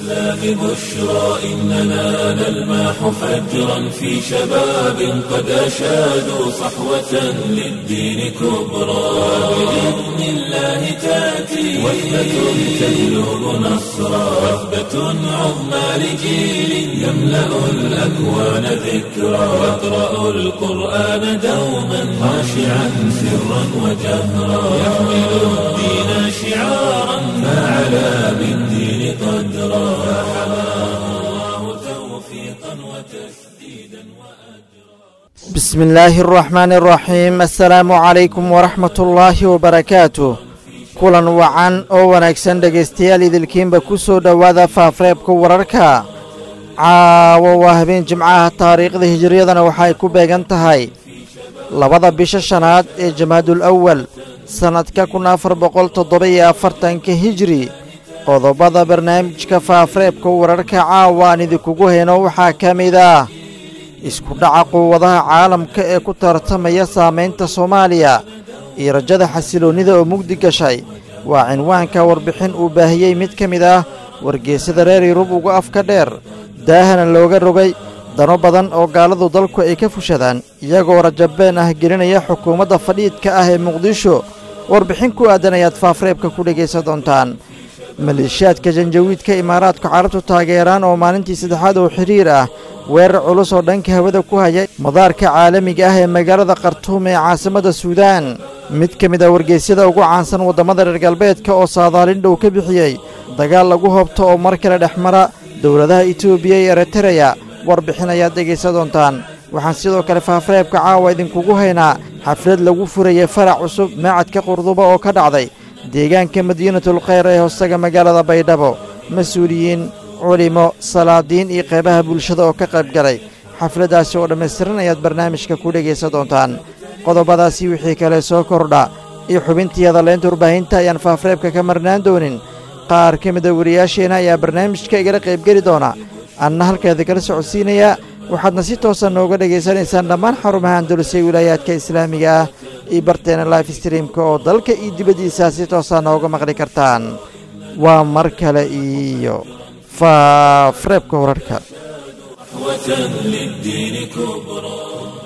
الإسلام بشرى إننا نلمح فجرا في شباب قد أشادوا صحوة للدين كبرى بإذن الله تأتي وثبة تجلب نصرا وثبة عظمى لجيل يملأ الأكوان ذكرا يقرأ القرآن دوما خاشعا سرا وجهرا يحمل الدين شعارا فعلى بالدين قدرا فحماه الله توفيقا وتسديدا وأجرا بسم الله الرحمن الرحيم السلام عليكم ورحمة الله وبركاته kulan wacan oo wanaagsan dhegaystayaal idilkiinba ku soo dhowaada faafreebka wararka caawo waa habeen jimcaha taariikhda hijiriyadana waxay ku beegan tahay labada bisha shanaad ee jamaadul awal sannadka kun afar boqol toddoba iyo afartanka hijri qodobada barnaamijka faafreebka wararka caawa aan idinkugu hayno waxaa ka mid ah isku dhaca quwadaha caalamka ee ku tartamaya saamaynta soomaaliya iyo rajada xasiloonnida oo mugdi gashay waa cinwaanka warbixin uu baahiyey mid ka mid ah wargeesada reer yurub uga afka dheer daahana looga rogay dano badan oo gaaladu dalku ay ka fushadaan iyagoo rajabeen ah gelinaya xukuumadda fadhiidka ah ee muqdisho warbixin ku aadan ayaad faafreebka ku dhegaysan doontaan maleeshiyaadka janjawiidka imaaraadku carabtu taageeraan oo maalintii saddexaad oo xidhiir ah weerar culus oo dhanka hawada ku haya madaarka caalamiga ah ee magaalada khartuum ee caasimadda suudaan mid ka mid ah wargeysyada ugu caansan waddamada reer galbeedka oo saadaalin dhow ka bixiyey dagaal lagu hobto oo mar kale dhex mara dowladaha etoobiya iyo eritereya warbixin ayaad dhegaysan doontaan waxaan sidoo kale faafreebka caawa idinkugu haynaa xaflad lagu furayay farac cusub maacadka qurduba oo ka dhacday deegaanka madiinatul khayr ee hoostaga magaalada baydhabo mas-uuliyiin culimo salaadiin iyo qaybaha bulshada oo ka qayb galay xafladdaasi oo dhammaystiran ayaad barnaamijka ku dhegaysan doontaan qodobadaasi wixii kale soo kordha iyo xubintii hadalleynta warbaahinta ayaan faafreebka ka marnaan doonin qaar ka mida wariyaasheenna ayaa barnaamijka igala qaybgeli doona anna halkeeda kala socodsiinayaa waxaadna si toosa nooga dhegaysanaysaan dhammaan xarumaha andalusay wilaayaadka islaamiga ah iyo barteena life streamka oo dalka iyo dibaddiisa si toosa nooga maqli kartaan waa mar kale iyo faafreebka wararka للدين كبرى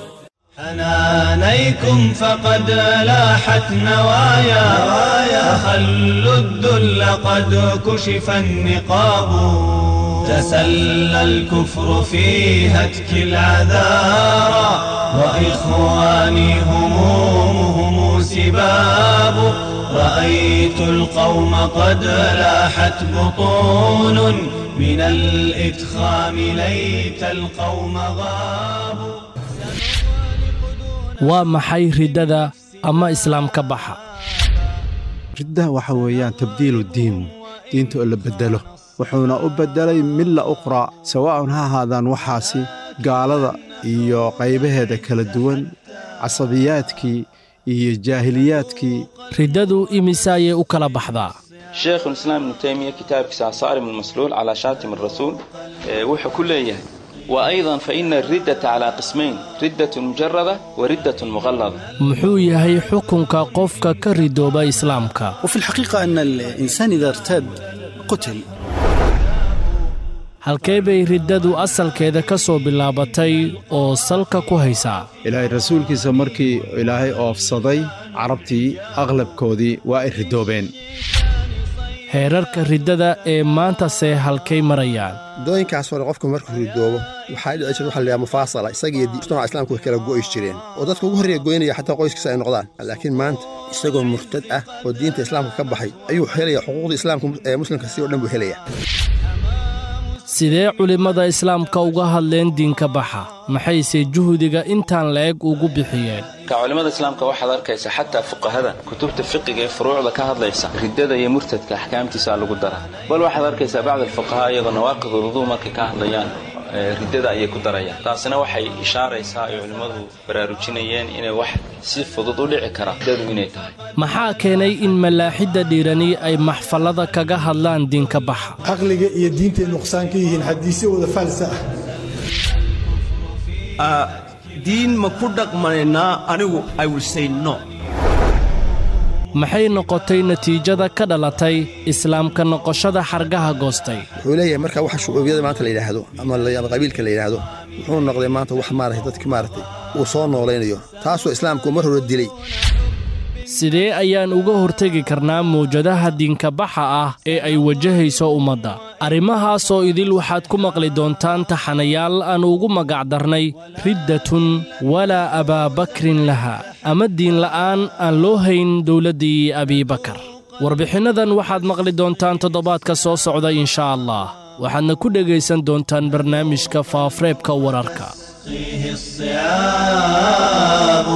حنانيكم فقد لاحت نوايا فخلوا الذل قد كشف النقاب تسلى الكفر في هتك العذارى وإخواني همومهم سباب رأيت القوم قد لاحت بطون من الإدخام ليت القوم غابوا waa maxay riddada ama islaamka baxa riddaha waxa weeyaan tabdiilu diin diinta oo la beddelo wuxuuna u beddelay milla ukhraa sawaa'un ha ahaadaan waxaasi gaalada iyo qaybaheeda kala duwan casabiyaadkii iyo jaahiliyaadkii riddadu imise ayay u kala baxdaa sheekhulislaam ibnu taymiya kitaabkiisa asaarim almasluul calaa shaatim arasuul wuxuu ku leeyahay وأيضا فإن الردة على قسمين ردة مجردة وردة مغلظة muxuu yahay xukunka qofka ka ridooba islaamka وفي الحقيقة أن الإنسان إذا ارتد قتل halkee bay riddadu asalkeeda ka soo bilaabatay oo salka ku haysaa ilaahay rasuulkiisa markii ilaahay oofsaday carabtii aqlabkoodii waa ay ridoobeen heerarka riddada ee maantase halkay marayaan dooyinkaas hore qofku markuu ridoobo waxaa dhici jira waxa la yidhaha mufaasala isagiyo mujtamaca islaamku way kala go'is jireen oo dadka ugu horreeya goynaya xataa qoyskiisa ay noqdaan laakiin maanta isagoo murtad ah oo diinta islaamka ka baxay ayuu helaya xuquuqda islaamka ee muslimka si oo dhan buu helaya sidee culimmada islaamka uga hadleen diinka baxa maxayse juhdiga intaan la-eg ugu bixiyeen ka culimmada islaamka waxaad arkaysa xataa fuqahada kutubta fiqiga ee furuucda ka hadlaysa riddada iyo murtadka axkaamtiisa lagu dara bal waxaad arkaysaa bacd alfuqahaa iyagoo nawaaqid uluduu markay ka hadlayaan riddada ayay ku darayaan taasina waxay ishaaraysaa ay culimmadu baraarujinayeen inay wax si fudud u dhici kara riddadu inay tahay maxaa keenay in malaaxidda dhiirani ay maxfallada kaga hadlaan diinka baxa caqliga iyo diintay nuqsaan ka yihiin xadiisyo wada faalsa ah diin ma ku dhaqmanaynaa anigu i will say no maxay noqotay natiijada ka dhalatay islaamka noqoshada xargaha goostay wuxuu leeyahay marka waxa shucuubiyada maanta la yidhaahdo ama qabiilka la yidhaahdo wuxuu noqday maanta wax maaragtay dadki maaragtay uu soo noolaynayo taasoo islaamku mar hore dilay sidee ayaan uga hortegi karnaa mawjadaha diinkabaxa ah ee ay wajahayso ummadda arrimahaasoo idil waxaad ku maqli doontaan taxanayaal aan ugu magacdarnay riddatun walaa abaabakrin laha ama diinla'aan aan loo hayn dowladdii abiibakar warbixinnadan waxaad maqli doontaan toddobaadka soo socda inshaa allah waxaadna ku dhegaysan doontaan barnaamijka faaafreebka wararka فيه الصعاب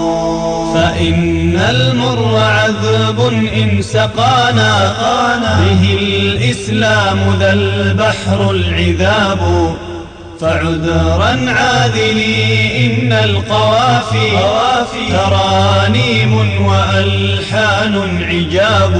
فإن المر عذب إن سقانا به الإسلام ذا البحر العذاب فعذرا عاذلي إن القوافي ترانيم وألحان عجاب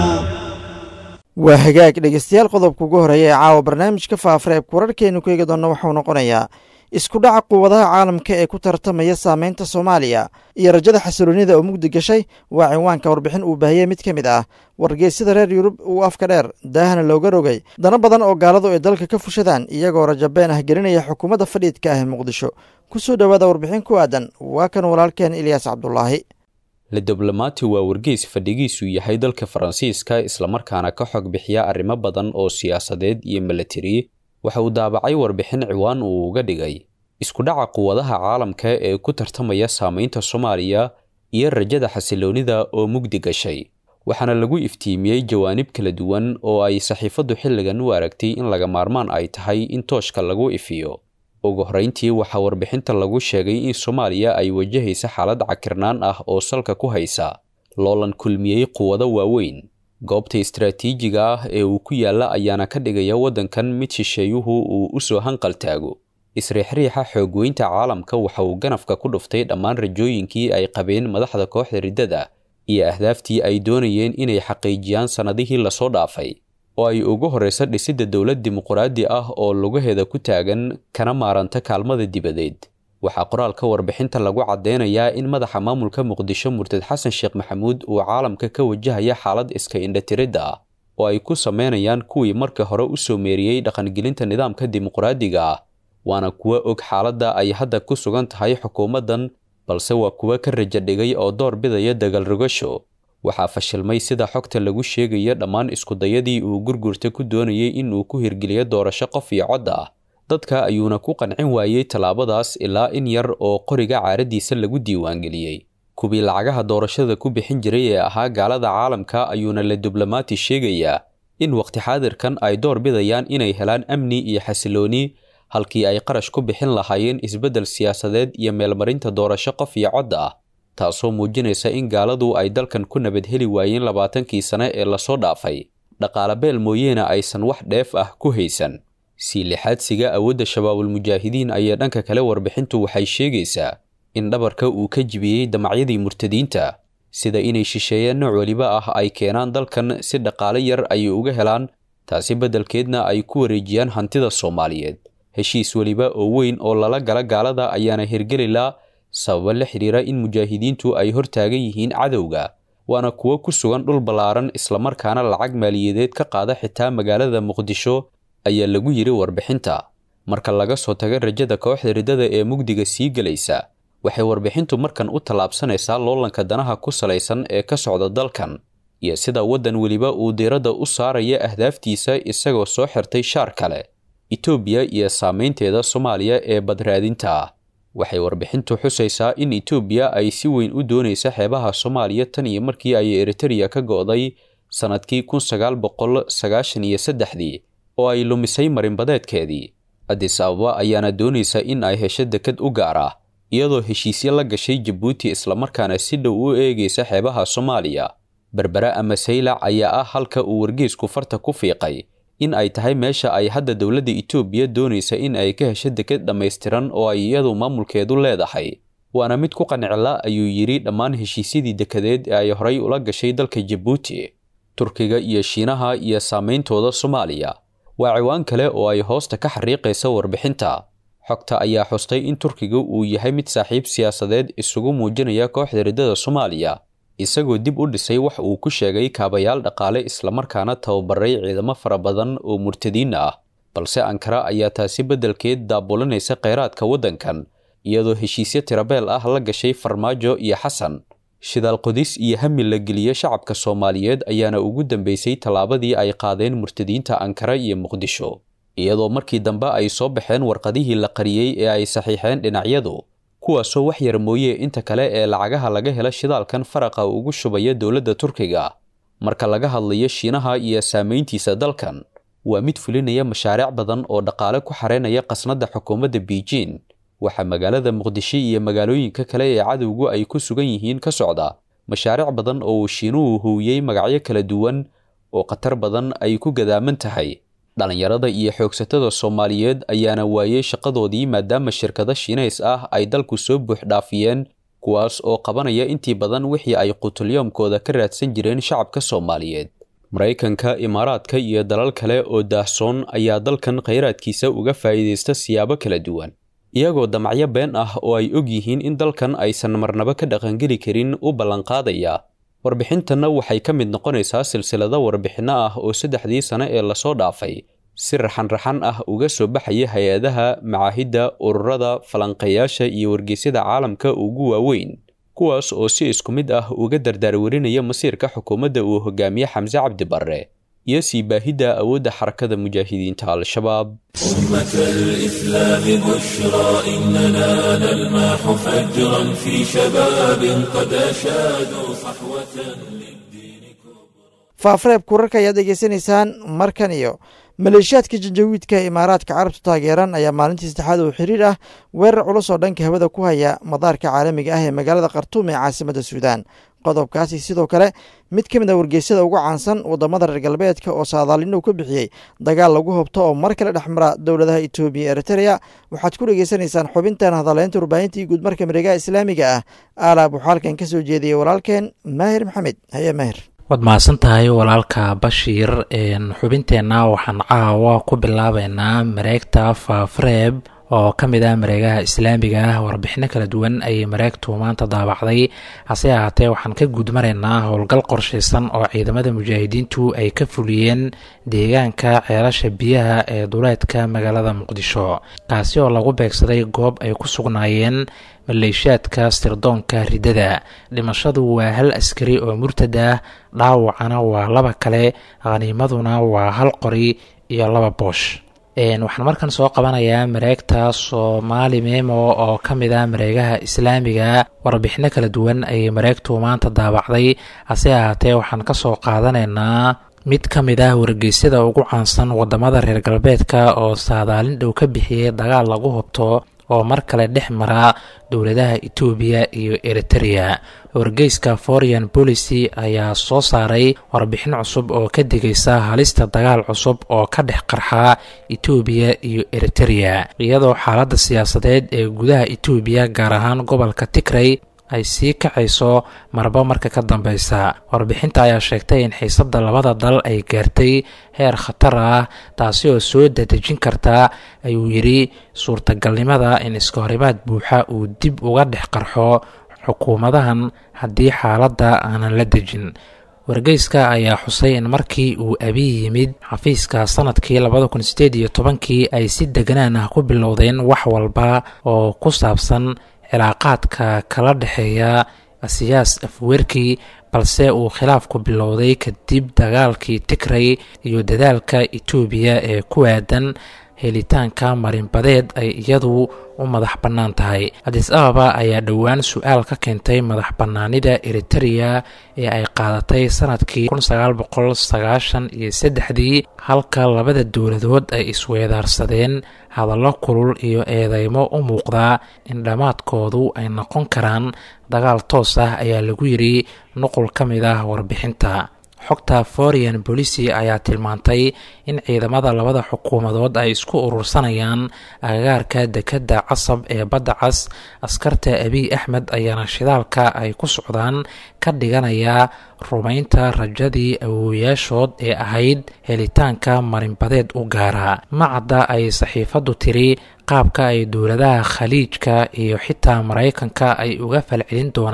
waa hagaag dhegeystayaal qodobka ugu horeeya ee caawa barnaamijka faafareebka wararkeenu ku eegi doonna waxuu noqonayaa isku dhaca quwadaha caalamka ee ku tartamaya saameynta soomaaliya iyo rajada xasiloonida oo mugdi gashay waa cinwaanka warbixin uu baahiyey mid ka mid ah wargeysyada reer yurub uu afka dheer daahana looga rogay dana badan oo gaaladu ay dalka ka fushadaan iyagoo rajabeen ah gelinaya xukuumadda fadhiidka ah ee muqdisho ku soo dhowaada warbixin ku aadan waa kan walaalkeen ilyaas cabdulaahi le diblomaati waa wargeys fadhigiisu yahay dalka faransiiska islamarkaana ka xog bixiya arrimo badan oo siyaasadeed iyo milatari waxa uu daabacay warbixin ciwaan uu uga dhigay isku dhaca quwadaha caalamka ee ku tartamaya saameynta soomaaliya iyo rajada xasiloonida oo mugdi gashay waxaana lagu iftiimiyey jawaanib kala duwan oo ay saxiifaddu xilligan u aragtay in laga maarmaan ay tahay in tooshka lagu ifiyo ugu horrayntii waxaa warbixinta lagu sheegay in soomaaliya ay wajahaysa xaalad cakirnaan ah oo salka ku haysa loolan kulmiyey quwado waaweyn goobta istaraatiijiga ah ee uu ku yaalla ayaana ka dhigaya waddankan mid shisheeyuhu uu u soo hanqal taago isriixriixa xoogweynta caalamka waxa uu ganafka ku dhuftay dhammaan rajooyinkii ay qabeen madaxda kooxda riddada iyo ahdaaftii ay doonayeen inay xaqiijiyaan sannadihii lasoo dhaafay oo ay ugu horraysa dhisidda dowlad dimuquraadi ah oo lugaheeda ku taagan kana maaranta kaalmada dibadeed waxaa qoraalka warbixinta lagu caddeynayaa in madaxa maamulka muqdisho murtad xasan sheekh maxamuud uu caalamka ka wajahaya xaalad iska indhatiridda ah oo ay ku sameynayaan kuwii marka hore u soo meeriyey dhaqangelinta nidaamka dimuquraadiga ah waana kuwa og xaaladda ay hadda ku sugan tahay xukuumaddan balse waa kuwa ka raja dhigay oo door bidaya dagaalrogasho waxaa fashilmay sida xogta lagu sheegayo dhammaan iskudayadii uu gurgurta ku doonayay in uu ku hirgeliyo doorasho qof iyo cod ah dadka ayuuna ku qancin waayey tallaabadaas ilaa in yar oo qoriga caaradiisa lagu diiwaangeliyey kuwii lacagaha doorashada ku bixin jiray ee ahaa gaalada caalamka ayuuna la diblomaati sheegayaa in waqti xaadirkan ay door bidayaan inay helaan amni iyo xasilooni halkii ay qarash ku bixin lahaayeen isbeddel siyaasadeed iyo meelmarinta doorasho qof iyo cod ah taasoo muujinaysa in gaaladu ay dalkan ku nabad heli waayeen labaatankii sane ee lasoo dhaafay dhaqaale beel mooyeene aysan wax dheef ah ku haysan sii lixaadsiga awoodda shabaabulmujaahidiin ayee dhanka kale warbixintu waxay sheegaysaa in dhabarka uu ka jibiyey damacyadii murtadiinta sida inay shisheeyeen nooc weliba ah ay keenaan dalkan si dhaqaale yar ay uga helaan taasi beddelkeedna ay ku wareejiyaan hantida soomaaliyeed heshiis weliba oo weyn oo lala gala gaalada ayaana hirgelilaa sababo la xidhiira in mujaahidiintu ay hor taagan yihiin cadowga waana kuwo ku sugan dhul ballaaran islamarkaana lacag maaliyadeed ka qaada xitaa magaalada muqdisho ayaa lagu yidhi warbixinta marka laga soo taga rajada kooxda riddada ee mugdiga sii gelaysa waxay warbixintu markan u tallaabsanaysaa loolanka danaha ku salaysan ee ka socda dalkan iyo sida waddan weliba uu diiradda u saaraya ahdaaftiisa isagoo soo xirtay shaar kale etoobiya iyo saameynteeda soomaaliya ee badraadinta ah waxay warbixintu xusaysaa in etoobiya ay si weyn u doonaysa xeebaha soomaaliya tan iyo markii ay eritereya ka go'day sannadkii kun sagaal boqol sagaashan iyo saddexdii oo ay lumisay marinbadeedkeedii adis ababa ayaana doonaysa in ay hesho dekad u gaar ah iyadoo heshiisyo la gashay jabuuti islamarkaana si dhow u eegaysa xeebaha soomaaliya berbere ama saylac ayaa ah halka uu wargeysku farta ku fiiqay in ay tahay meesha ay hadda dowladda etoobiya doonaysa in ay ka hesho dekad dhammaystiran oo ay iyadu maamulkeedu leedahay waana mid ku qancila ayuu yidhi dhammaan heshiisyadii dekadeed ee ay horay ula gashay dalka jabuuti turkiga iyo shiinaha iyo saameyntooda soomaaliya waa ciwaan kale oo ay hoosta ka xariiqaysa warbixinta xogta ayaa xustay in turkiga uu yahay mid saaxiib siyaasadeed isugu muujinaya kooxda riddada soomaaliya isagoo dib u dhisay wax uu ku sheegay kaabayaal dhaqaale islamarkaana tababaray ciidamo fara badan oo murtadiin ah balse ankara ayaa taasi beddelkeed daabulinaysa kheyraadka waddankan iyadoo heshiisyo tirabeel ah la gashay farmaajo iyo xasan shidaal qodis iyo hami la geliye shacabka soomaaliyeed ayaana ugu dambeysay tallaabadii ay qaadeen murtadiinta ankara iyo muqdisho iyadoo markii dambe ay soo baxeen warqadihii la qariyey ee ay saxiixeen dhinacyadu kuwaasoo wax yar mooye inta kale ee lacagaha laga hela shidaalkan faraqa ugu shubaya dowladda turkiga marka laga hadlayo shiinaha iyo saamayntiisa dalkan waa mid fulinaya mashaariic badan oo dhaqaale ku xareynaya qasnadda xukuumadda beijing waxaa magaalada muqdisho iyo magaalooyinka kale ee cadowgu ay ku sugan yihiin ka socda mashaariic badan oo uu shiinuhu huwiyey magacyo kala duwan oo khatar badan ay ku gadaaman tahay dhallinyarada iyo xoogsatada soomaaliyeed ayaana waayey shaqadoodii maadaama shirkado shiinays ah ay dalku soo buux dhaafiyeen kuwaas oo qabanaya intii badan wixii ay qutulyoomkooda ka raadsan jireen shacabka soomaaliyeed maraykanka imaaraadka iyo dalal kale oo daahsoon ayaa dalkan khayraadkiisa uga faa'iidaysta siyaabo kala duwan iyagoo damacyo been ah oo ay og yihiin in dalkan aysan marnaba ka dhaqangeli karin u ballanqaadaya warbixintanna waxay ka mid noqonaysaa silsilado warbixinno ah oo saddexdii sane ee lasoo dhaafay si raxan-raxan ah uga soo baxaya hay-adaha macaahidda ururada falanqeeyaasha iyo wargeysyada caalamka ugu waaweyn kuwaas oo si isku mid ah uga dardaarwarinaya masiirka xukuumadda uu hogaamiye xamse cabdi barre iyo sii baahidda awoodda xarakada mujaahidiinta al-shabaab أمة الإسلام بشرى إننا نلمح فجرا في شباب قد أشادوا صحوة faafareebka wararka ayaad degeysanaysaan markan iyo maleeshiyaadka janjawiidka ee imaaraadka carabtu taageeran ayaa maalintii saddexaad oo xiriir ah weerar culus oo dhanka hawada ku haya madaarka caalamiga ah ee magaalada khartuum ee caasimadda suudaan qodobkaasi sidoo kale mid ka mid a wargeysyada ugu caansan wadamada reer galbeedka oo saadaalin uu ka bixiyey dagaal lagu hobto oo mar kale dhexmara dowladaha etoobiya eritrea waxaad ku dhegeysanaysaan xubintan hadaleynta warbaahintii guud marka mareegaha islaamiga ah aalaab waxaa halkan ka soo jeediyey walaalkeen maahir maxamed haye maahir waad mahadsan tahay walaalka bashiir xubinteenna waxaan caawa ku bilaabeynaa mareegta faafareeb oo ka mid ah mareegaha islaamiga ah warbixino kala duwan ayay mareegtu maanta daabacday hase ahaatee waxaan ka guudmaraynaa howlgal qorshaysan oo ciidamada mujaahidiintu ay ka fuliyeen deegaanka ceelasha biyaha ee duleedka magaalada muqdisho kaasi oo lagu beegsaday goob ay ku sugnaayeen maleeshiyaadka sirdoonka riddada dhimashadu waa hal askari oo murtad ah dhaawacana waa laba kale khaniimaduna waa hal qori iyo laba boosh waxaan markan soo qabanayaa mareegta soomaali memo oo ka mid ah mareegaha islaamiga warbixino kala duwan ayay mareegtu maanta daabacday hase ahaatee waxaan ka soo qaadanaynaa mid ka mid ah wargeysyada ugu caansan wadamada reer galbeedka oo saadaalin dhow ka bixiyey dagaal lagu hobto oo mar kale dhex mara dowladaha etoobiya iyo eriterea wargeyska foreign policy ayaa soo saaray warbixin cusub oo ka digaysa halista dagaal cusub oo ka dhex qarxa etoobiya iyo eriterea iyadoo xaaladda siyaasadeed ee gudaha etoobiya gaar ahaan gobolka tigray ay sii kacayso marba marka ka dambeysa warbixinta ayaa sheegtay in xiisadda labada dal ay gaartay heer khatar ah taasi oo soo dadejin karta ayuu yidhi suurtagalnimada in iskahorimaad buuxa uu dib uga dhex qarxo xukuumadahan haddii xaaladda aanan la dejin wargeyska ayaa xusay in markii uu abiy yimid xafiiska sanadkii labada kun sideed iyo tobankii ay si deganaan ah ku bilowdeen wax walba oo ku saabsan cilaaqaadka kala dhexeeya siyaas afweerkii balse uu khilaafku bilowday kadib dagaalkii tigray iyo dadaalka etoobiya ee ku aadan helitaanka marinbadeed ay iyadu u madax bannaan tahay adis ababa ayaa dhowaan su-aal ka keentay madax bannaanida eriterea ee ay qaadatay sanadkii kun sagaal boqol sagaashan iyo saddexdii halka labada dowladood ay isweedaarsadeen hadallo kulul iyo eedeymo u muuqdaa in dhammaadkoodu ay noqon karaan dagaal toos ah ayaa lagu yidhi nuqul ka mid ah warbixinta xogta foreign policy ayaa tilmaantay in ciidamada labada xukuumadood ay isku urursanayaan agagaarka dekedda casab ee badda cas askarta abiy axmed ayaana shidaalka ay ku socdaan ka dhiganaya rumaynta rajadii awooyaashood ee ahayd helitaanka marinbadeed u gaara macadda ay saxiifaddu tiri qaabka ay dowladaha khaliijka iyo xitaa maraykanka ay uga falcelin doonaan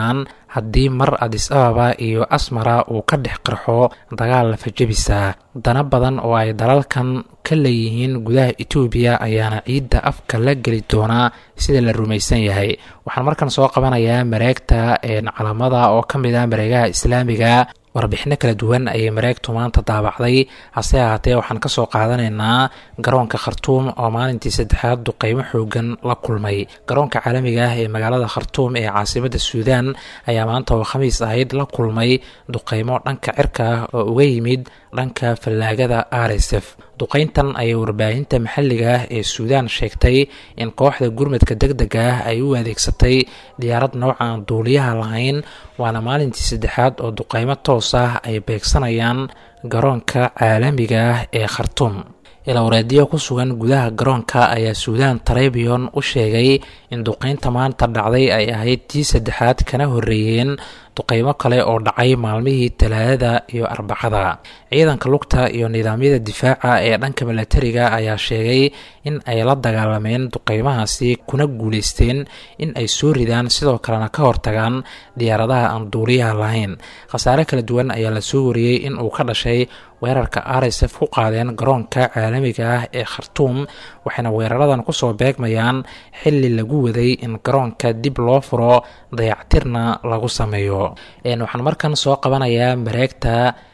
haddii mar adis ababa iyo asmara uu ka dhex qarxo dagaal lafajabisa dana badan oo ay dalalkan ka leeyihiin gudaha etoobiya ayaana ciidda afka la geli doonaa sida la rumaysan yahay waxaan markan soo qabanayaa mareegta calamada oo ka mid ah mareegaha islaamiga warbixino kala duwan ayay mareegtu maanta daabacday hase ahaatee waxaan kasoo qaadanaynaa garoonka khartuum oo maalintii saddexaad duqeymo xoogan la kulmay garoonka caalamiga ah ee magaalada khartuum ee caasimada suudaan ayaa maanta oo khamiis ahayd la kulmay duqeymo dhanka cirka ah oo uga yimid dhanka fallaagada r s f duqeyntan ayay warbaahinta maxalliga ah ee suudaan sheegtay in kooxda gurmadka deg dega ah ay u adeegsatay diyaarad noocan duuliyaha lahayn waana maalintii saddexaad oo duqeymo toos ah ay beegsanayaan garoonka caalamiga ah ee khartuum ilowreedyo ku sugan gudaha garoonka ayaa suudaan tarabion u sheegay in duqeynta maanta dhacday ay ahayd tii saddexaad kana horreeyeen duqeymo kale oo dhacay maalmihii talaadada iyo arbacada ciidanka lugta iyo nidaamyada difaaca ee dhanka milatariga ayaa sheegay in ay la dagaalameen duqeymahaasi kuna guuleysteen in ay soo ridaan sidoo kalena ka hortagaan diyaaradaha aan duuliyaha lahayn khasaare kala duwan ayaa la soo wariyey in uu ka dhashay weerarka r s f ku qaadeen garoonka caalamiga ah ee khartuum waxayna weeraradan kusoo beegmayaan xili lagu waday in garoonka dib loo furo dayactirna lagu sameeyo waxaan markan soo qabanayaa mareegta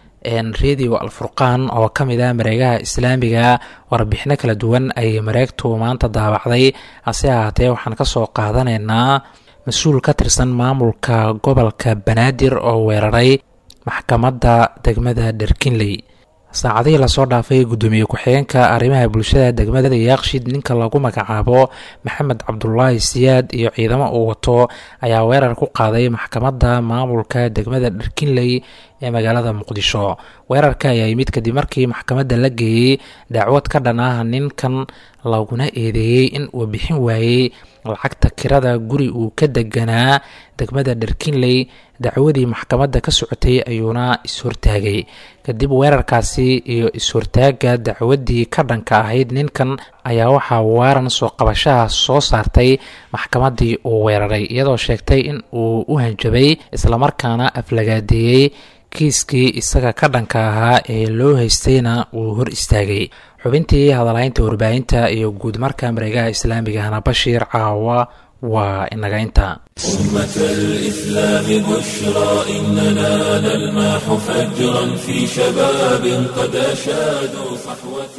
radio alfurqaan oo ka mid ah mareegaha islaamiga warbixino kala duwan ayay mareegtu maanta daabacday hase ahaatee waxaan kasoo qaadanaynaa mas-uul ka tirsan maamulka gobolka banaadir oo weeraray maxkamadda degmada dherkinley saacadihii lasoo dhaafay guddoomiye ku-xigeenka arrimaha bulshada degmada yaaqshid ninka lagu magacaabo maxamed cabdulaahi siyaad iyo ciidamo uu wato ayaa weerar ku qaaday maxkamadda maamulka degmada dherkinley ee magaalada muqdisho weerarka ayaa yimid kadib markii maxkamadda la geeyey dacwad ka dhan ah ninkan laguna eedeeyey in uu bixin waayey lacagta kirada guri uu ka deganaa degmada dherkinley dacwadii maxkamadda ka socotay ayuuna is-hortaagay kadib weerarkaasi iyo is-hortaaga dacwaddii ka dhanka ahayd ninkan ayaa waxaa waaran soo qabashaha soo saartay maxkamaddii uu weeraray iyadoo sheegtay in uu u hanjabay islamarkaana aflagaadeeyey kiiskii isaga ka dhanka ahaa ee loo haystayna uu hor istaagay xubintii hadalhaynta warbaahinta iyo guud marka mareegaha islaamigahna bashiir caawa waa inaga inta أمة الإسلام بشرى إننا نلمح فجرا في شباب قد أشادوا صحوة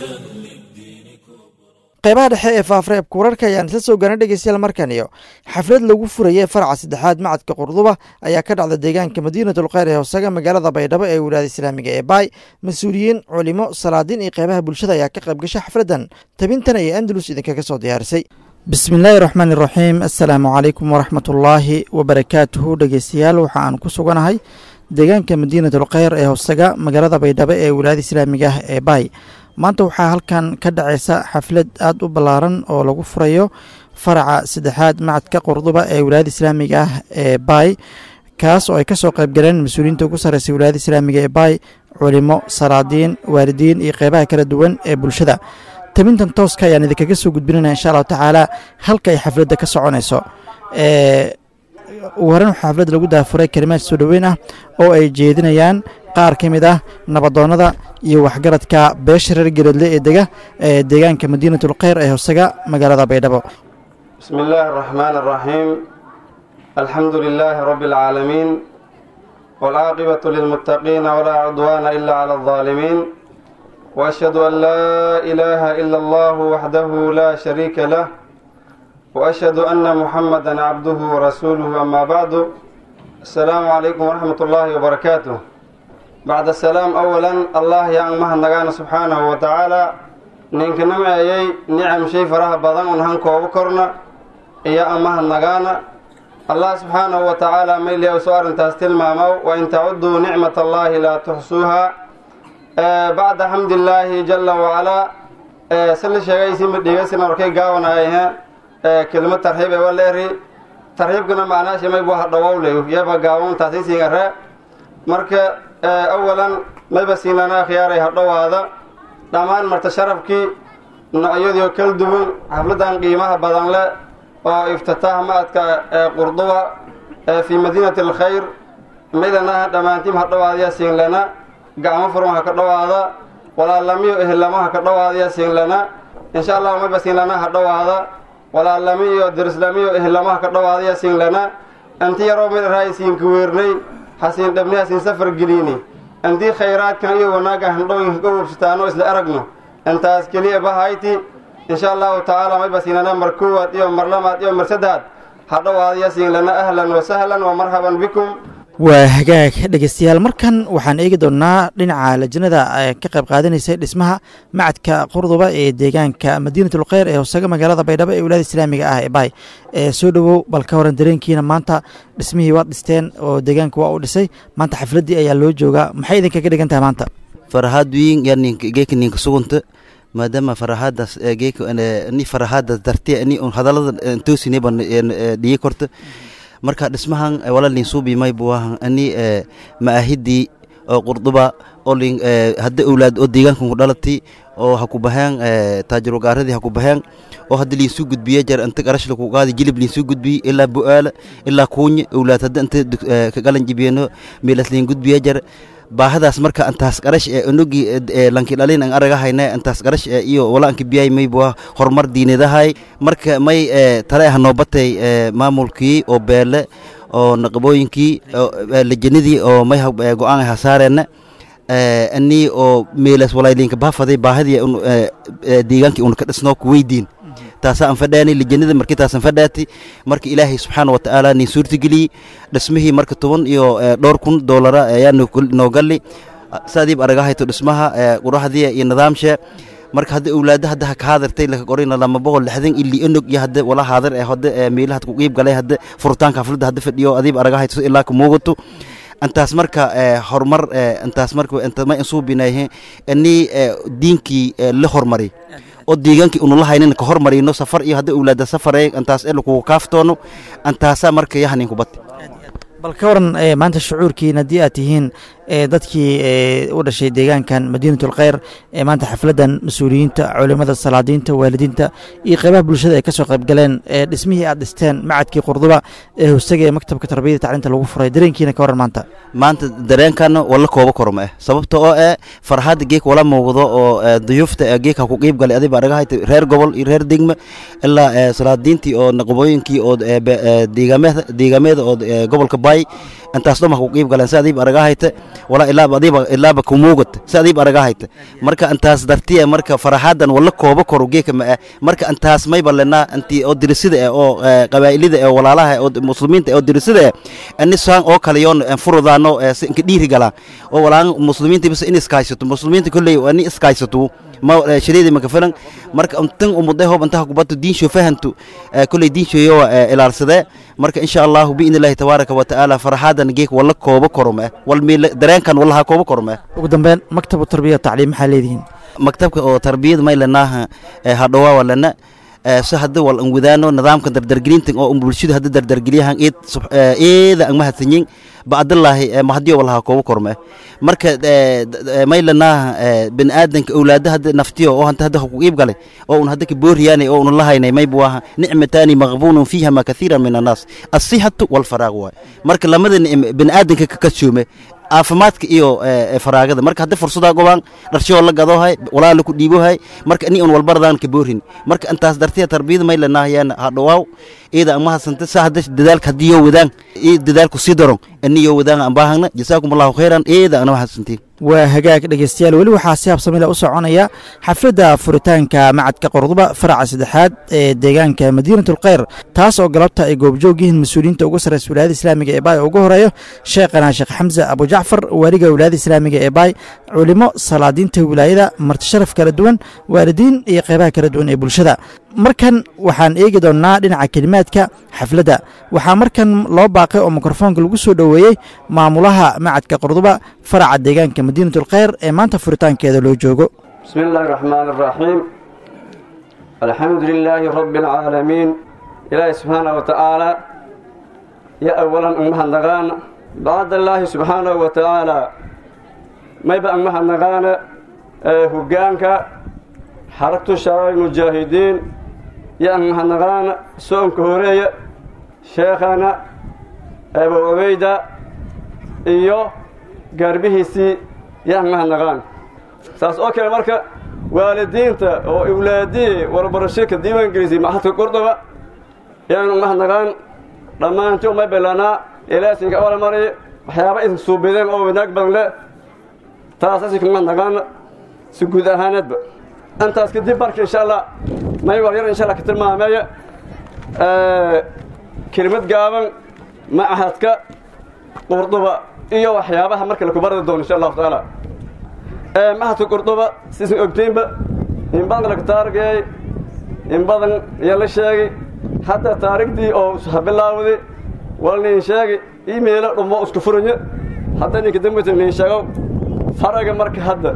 qaybaha dhexe ee faafreebka wararka ayaan isla soo gaana dhegeystayaal markan iyo xaflad lagu furayay faraca saddexaad macadka qurduba ayaa ka dhacda deegaanka madiinatul kheyr ee hoosaga magaalada baydhabo ee wilaayada islaamiga ee baay mas-uuliyiin culimo salaadiin iyo qaybaha bulshada ayaa ka qayb gashay xafladdan tabintan ayay andalus idinkaga soo diyaarisay bismillaahi raxmaan iraxiim assalaamu calaykum waraxmatullaahi wabarakaatuhu dhegeystayaal waxa aan ku suganahay deegaanka madiinatul kheyr ee hoosaga magaalada baydhabo ee wilaayada islaamiga ah ee baay maanta waxaa halkan ka dhacaysa xaflad aada u ballaaran oo lagu furayo faraca saddexaad macadka qurduba ee wilaayada islaamiga ah ee baay kaas oo ay kasoo qayb galeen mas-uuliyiinta ugu sarreysay wilaayada islaamiga ee baay culimo salaadiin waalidiin iyo qeybaha kala duwan ee bulshada tabintan tooska ayaan idinkaga soo gudbinayna insha allahu tacaala halka ay xafladda ka soconayso ugu horeyn waxaa xafladda lagu daafuray kalimaad soo dhoweyn ah oo ay jeedinayaan qaar ka mid ah nabadoonnada iyo waxgaradka beesha reer gereedle ee dega ee deegaanka madiinatul kheyr ee hoosaga magaalada baydhabo bismi illaahi araxmaan araxiim alxamdu lilaahi rabbi alcaalamiin waalcaaqibatu lilmuttaqiina walaa cudwaana ila cala aldaalimiin waashhadu an laa ilaaha ila allahu waxdahu laa shariika lah waashhadu anna muxamadan cabduhu warasuuluhu amaa bacdu assalaamu calaykum waraxmat ullaahi wabarakaatuh bacda salaam awalan allah yaan mahadnagaana subxaanahu wa tacaala ninka nimeeyey nicam shay faraha badan un hankoogu korna iyo aan mahadnagaana allah subxaanahu wa tacaala mayli u soo arrintaas tilmaamaw wa in tacuduu nicmat allaahi laa tuxsuuha bacda xamdillaahi jala wacalaa sila sheegaysiima dhiigasina warkay gaawanaayahe kelima tarxiib ee waleeri tarxiibkana macnaasha maybu hadhawowley yaba gaawantaasiisingare marka awalan mayba siinana akhyaaray hadhowaada dhammaan marta sharafkii noocyadiio kala duwan xafladan qiimaha badan leh oo iftitaax ma-adka ee qurduba fii madiinati alkhayr maydanaha dhammaantiim ha dhawaadaya siinlana gacmo furun ha ka dhawaada walaalamiyo ehelamo ha ka dhawaadaya siinlana insha allahu mayba siinlana ha dhawaada walaalamiyo derislamiyo ehelamo ha ka dhawaadaya siinlana anti yaroo midaraay siinka weernay hasiin dhabni hasiin safar geliini antii khayraadkan iyo wanaagga handhooyinka ka wubsataano isla aragno intaas keliya bahayti insha allahu tacaala mayba siinlana mar koowaad iyo mar lamaad iyo mar saddaad ha dhawaadaya siinlana ahlan wa sahlan wa marhaban bikum waa hagaag dhegeystayaal markan waxaan eegi doonnaa dhinaca lajnada ka qayb qaadanaysay dhismaha macadka qurduba ee deegaanka madiinatulkheyr ee hoosaga magaalada baydhabo ee wilaada islaamiga ah ee baay ee soo dhowow bal ka waran dareenkiina maanta dhismihii waad dhisteen oo deegaanka waa u dhisay maanta xafladdii ayaa loo joogaa maxay idinkaga dhigan tahay maanta farahaad wiin geeka ninka sugunta maadaama farahaadaas geeka ni farahaadaas dartiya ni hadallada toosineba dhiyi korta marka dhismahan walalin suubimay buahan ani maahidii oo qurduba oo lin hadda owlaad oo deegaankan ku dhalati oo ha ku baheen taajirogaaradii ha ku baheen oo hadda liinsuu gudbiye jar inta qarashla ku qaadi jilib liinsuu gudbiye ilaa bu'aala ilaa kuunya owlaad hadda inta ka galan jibiyeno meelas liin gudbiye jar baahadaas marka intaas qarash ee onogi lanki dhalin an aragahayna intaas qarash ee iyo wala anki biyay may bua horumar diinadahay marka may tale ah noobatay maamulkii oo beele oo naqabooyinkii lajanidii oo may go-aan ha saareenna ani oo meelas walaylinka baafaday baahadii deegaankii una ka dhisnoo ku weydiin taasaa aan fadhaanay lijanada markii taasan fadhaati marka ilaahay subxaana wa tacaala nin suurtageliyey dhismihii marka toban iyo dhowr kun doolara ayaa noo galli saadiib aragahayto dhismaha quraxdii iyo nidaamshe marka hadda owlaada hadda ka haadartay laka qorina lama boqol lixdan ili onog iyo hadda wala haadar ee hadda meelaha ku qiib galay hadda furitaanka xafladda hadda fadhiyo adiib aragahayto ilaa ka muugato intaas marka horumar intaas marka intama insuubinahe ani diinkii la hormari oo deegaankii unula haynin ka hormarino safar iyo hadda owlaada safarey intaas ee lakugu kaaftoono intaasaa marka yahanin kubati bal ka waran maanta shucuurkiin haddii aad tihiin dadkii u dhashay deegaankan madiinatulkheyr ee maanta xafladdan mas-uuliyiinta culimada salaadiinta waalidiinta iyo qeybaha bulshada ay ka soo qayb galeen dhismihii aad dhisteen macadkii qurduba ee hostaga ee maktabka tarbiyada tacliinta lagu furay dareenkiina ka waran maanta maanta dareenkana wala kooba korma eh sababta oo eh farxadda geek wala muuqdo oo duyuufta geek ha ku qiib galay adiba aragahayta reer gobol iyo reer degme ilaa salaadiintii oo naqabooyinkii oo deegaameeda oo gobolka bay intaas dhoma ku qiib galeen si adiib aragahayta walaa ilaaba adiiba ilaaba kumuugata si adiib aragahayta marka intaas dartiya marka faraxadan wala kooba koro geeka ma ah marka intaas mayba lenaa intii oo dirisida eh oo qabaa'ilida eh oo walaalaha oo muslimiinta oo dirisida eh ani saan oo kale yoon furudaano si inka dhiiri galaan oo walaan muslimiinta bis in iskaysato muslimiinta kolley ani iskaysato ma shariidi maka filan marka tan umuday hoob intaha kubato diinsho fahantu kolley diinshoyo ilaalsadee marka insha allahu biidni illaahi tabaaraka wa tacaala faraxaadan geek wala kooba korome wal miil dareenkan walaha kooba korome ugu dambeyn maktabu tarbiya tacliim maxaa leedihiin maktabka oo tarbiyada may lenaaha hadhowaa lena si hadda wal an wadaano nidaamka dardargelinta oo bulshada hadda dardargeliyahan eed eeda an mahadsanyin bacdallaahi mahadiyo walaha kooba korme marka may lenaaha bini aadanka owlaada hadda naftiyo oo hanta hadda ku qiib galay oo un hadda ka booriyaanay oo un lahaynay may buaha nicmataani maqbuunun fiihama kathiiran min annaas asihatu walfaraaq waay marka lamada bini aadanka ka kashoome caafimaadka iyo faraagada marka hadda fursadaa gobaan dharshoo la gadohay walaala ku dhiibohay marka ni un walbaradaan ka boorin marka intaas dartiya tarbiyada may lenahayaan hadhawaaw iyada an mahadsanta sa hadda dadaalka haddii yoo wadaan iyo dadaalku sii daron ani yoo wadaan aan baahagna jasaakum allahu khayran iyada ana mahadsantiin waa hagaag dhegeystayaal weli waxaa si habsamila u soconaya xafladda furitaanka macadka qorduba faraca saddexaad ee deegaanka madiinatulkheyr taas oo galabta ay goobjoog yihiin mas-uuliyiinta ugu sarreysa wilaayada islaamiga ee baay ugu horeeyo sheekhana sheekh xamse abujacfar waaliga wilaayada islaamiga ee baay culimo salaadiinta wilaayada martisharaf kala duwan waalidiin iyo qeybaha kala duwan ee bulshada markan waxaan eegi doonnaa dhinaca kelimaadka xafladda waxaa markan loo baaqay oo mikrofoonka lagu soo dhoweeyey maamulaha macadka qorduba faraca deegaanka madiinatulkheyr ee maanta furitaankeeda loo joogo bismi illaahi raxmaan araxiim alxamdu lilaahi rabbi alcaalamiin ilaahi subxaana wa tacaala yo awalan ang mahadnaqaana bacdallaahi subxaanahu wa tacaala mayba ang mahadnaqaana hoggaanka xaragtu shabaab mujaahidiin yo ang mahadnaqaana soonka horeeya sheekhana abu cubayda iyo gaarbihiisii yaan mahadnaqaan saas oo kale marka waalidiinta oo awlaadii warbarasho ka diiwaangelisay maxadka qordoba yaanu mahadnaqaan dhammaantii umay belanaa ilaasinka awala mariy waxyaaba idin suubideen oo wanaag badan leh taas asinka mahadnaqaan si guud ahaaneedba intaas kadib marka insha allah may war yar insha allah ka tilmaameeya kelimad gaaban machadka qurduba iyo waxyaabaha marka laku bardi doono insha allahu tacaala machadka qurduba sisan ogtiinba in badan laga taargeeyey in badan ayaa la sheegay hadda taarigdii oo habilaawday wal nin sheegay imeelo dhummo isku furanya hadda ninka dambeysa nin sheego faraga marka hadda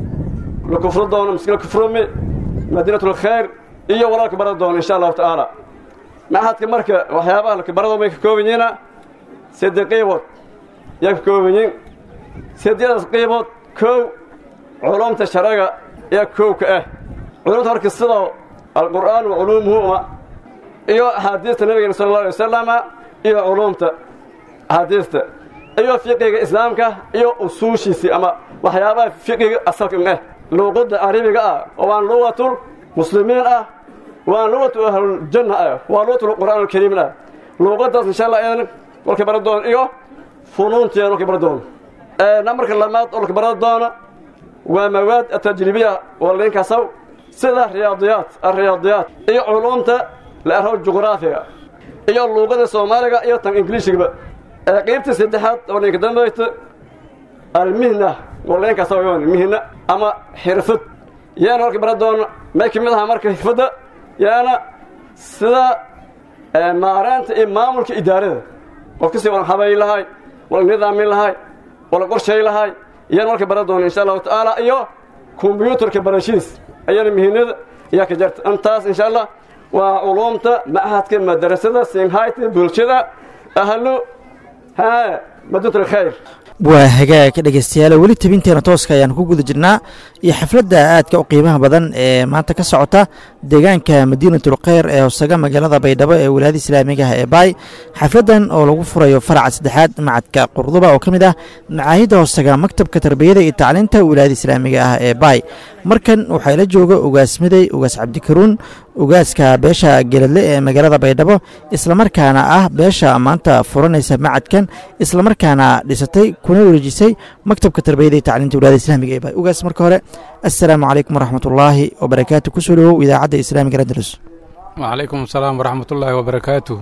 la kufro doono miskila kufrumi madiinatul khayr iyo walaalka barada doono insha allahu tacaala machadka marka waxyaabaha lakabarado may ka kooban yihiina saddex qaybood yaa ka kooban yihin saddexdaas qaybood kow culumta sharaga yaa kow ka ah culumta marka sidoo alqur'aan wa culuumuhuma iyo axaadiista nabigeena sala allahu alay wasalama iyo culumta axaadiista iyo fiqiga islaamka iyo usuushiisii ama waxyaabaha fiqiga asalka ah luuqadda carabiga ah oo aan lugatul muslimiin ah waan luqatu ahluljanna ah waa luqatu qur'aan alkariim ah luuqadaas insha allah idan walka bara doon iyo funuunteeda walka bara doon namarka lamaad oo walka bara doona waa mawaad atajribiya oo linkaasaw sida riyaadiyaat alriyaadiyaat iyo culumta la arho juqraafiga iyo luuqada soomaaliga iyo tan ingiliishigaba qaybta saddexaad oo ninka dambayta almihna oo linkaasaw mihna ama xirfad yaana walka bara doona may ka mid ahaa marka xirfadda yaana sida maareynta iyo maamulka idaarada qofkasi wala habayn lahay wala nidaamin lahay wala qorshay lahay iyaan marka bara doona insha allahu tacaala iyo kombyuutarka barashiis ayana mihinada ayaa ka jarta intaas insha allah waa culumta machadka madarasada singhayta bulshada ahlu ha madinatul khayr waa hagaag dhegeystayaal weli tabinteena tooska ayaan ku guda jirnaa iyo xafladda aadka u qiimaha badan ee maanta ka socota deegaanka madiinatul kheyr ee hoosaga magaalada baydhabo ee wilaayada islaamigaha ee baay xafladdan oo lagu furayo faraca saddexaad macadka qurduba oo ka mid ah macaahidda hoosaga maktabka tarbiyada iyo tacliinta wilaayada islaamiga ah ee baay markan waxaa ila jooga ugaas midey ugaas cabdikaruun ugaaska beesha geladle ee magaalada baydhabo islamarkaana ah beesha maanta furanaysa macadkan islamarkaana dhisatay kuna wareejisay maktabka tarbiyada iyo tacliinta wilaayada islaamiga ee baay ugaas marka hore assalaamu calaykum waraxmatullaahi wabarakaatu kusoo dhawow idaacadda islaamiga andalus وعليكم السلام ورحمة الله وبركاته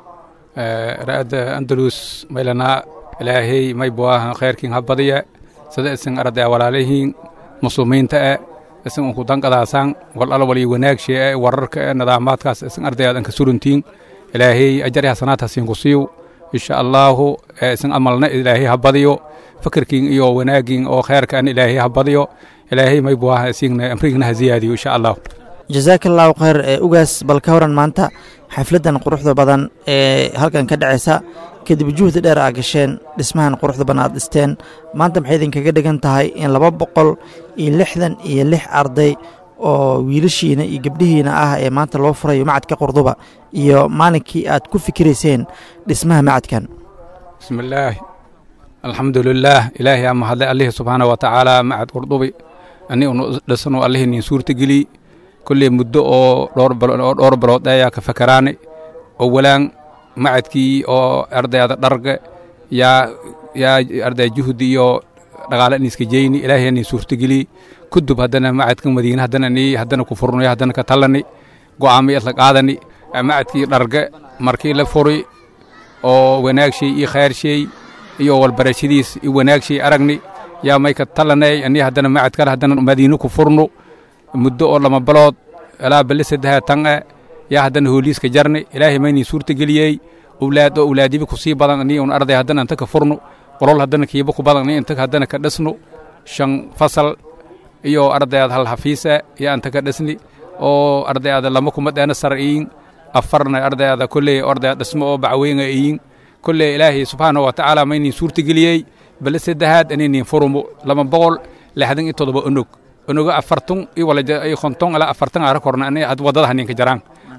رأد أندلس ميلنا إلهي ما يبواه خير كين هبضية سيدا إسن أرد ولاليهين مسلمين تأ إسن أنكو دنك داسان والألا ولي وناك شيء وررك نظامات كاس إسن أرد أنك سورنتين إلهي أجري حسنات حسين قصيو إن شاء الله إسن أملنا إلهي هبضيو فكر كين إيو وناكين أو خير كان إلهي هبضيو إلهي ما يبواه إسن أمريكنا هزيادي إن شاء الله jasaaka allahu khayr ee ugaas bal ka waran maanta xafladdan quruxda badan ee halkan ka dhacaysa kadib juhdi dheer aa gasheen dhismahan quruxda badan aad dhisteen maanta maxay idinkaga dhigan tahay in laba boqol iyo lixdan iyo lix arday oo wiilashiina iyo gabdhihiina ah ee maanta loo furayo macadka qurduba iyo maalinkii aad ku fikirayseen dhismaha macadkan bismillaahi alxamdulilaah ilaahay ama hadlay allihii subxaana wa tacaala macad qurdubi ani unu dhisano allihii nin suurtageliy kolley muddo oo dhowr oo dhowr bilood ayaa ka fakaraane oo walaan macadkii oo ardayda dharga yaa yaa arday juhdi iyo dhaqaale iniska jeyni ilaahay nin suurtageliy kudub haddana macadka madiina haddana ni haddana ku furnay haddana ka tallani go'aamay isla qaadani macadkii dharga markii la furi oo wanaagshay iyo khayrshay iyo walbarashadiis iyo wanaagshay aragni yaa may ka tallanay ani haddana macad kale haddana madiino ku furno muddo oo lama balood ilaa bali saddexa tan e yaa haddana hooliiska jarni ilaahay maynin suurta geliyey owlaad oo owlaadiba ku sii badan ni un arday haddana inta ka furno qolol haddana kiiba ku badan ni inta haddana ka dhisno shan fasal iyo ardayaad hal hafiisa iyo inta ka dhisni oo ardayaada lama kuma dheena sar iyin afarna ardayaada kolley ardayaad dhismo oo bacweyna iyin kolley ilaahay subxaanahu wa tacaala maynin suurta geliyey bali saddexaad aninin furumo lama boqol lixdan iyo toddoba onog onoga afartun iyo wala konton ilaa afartan aara korna ani had wadada haninka jaraan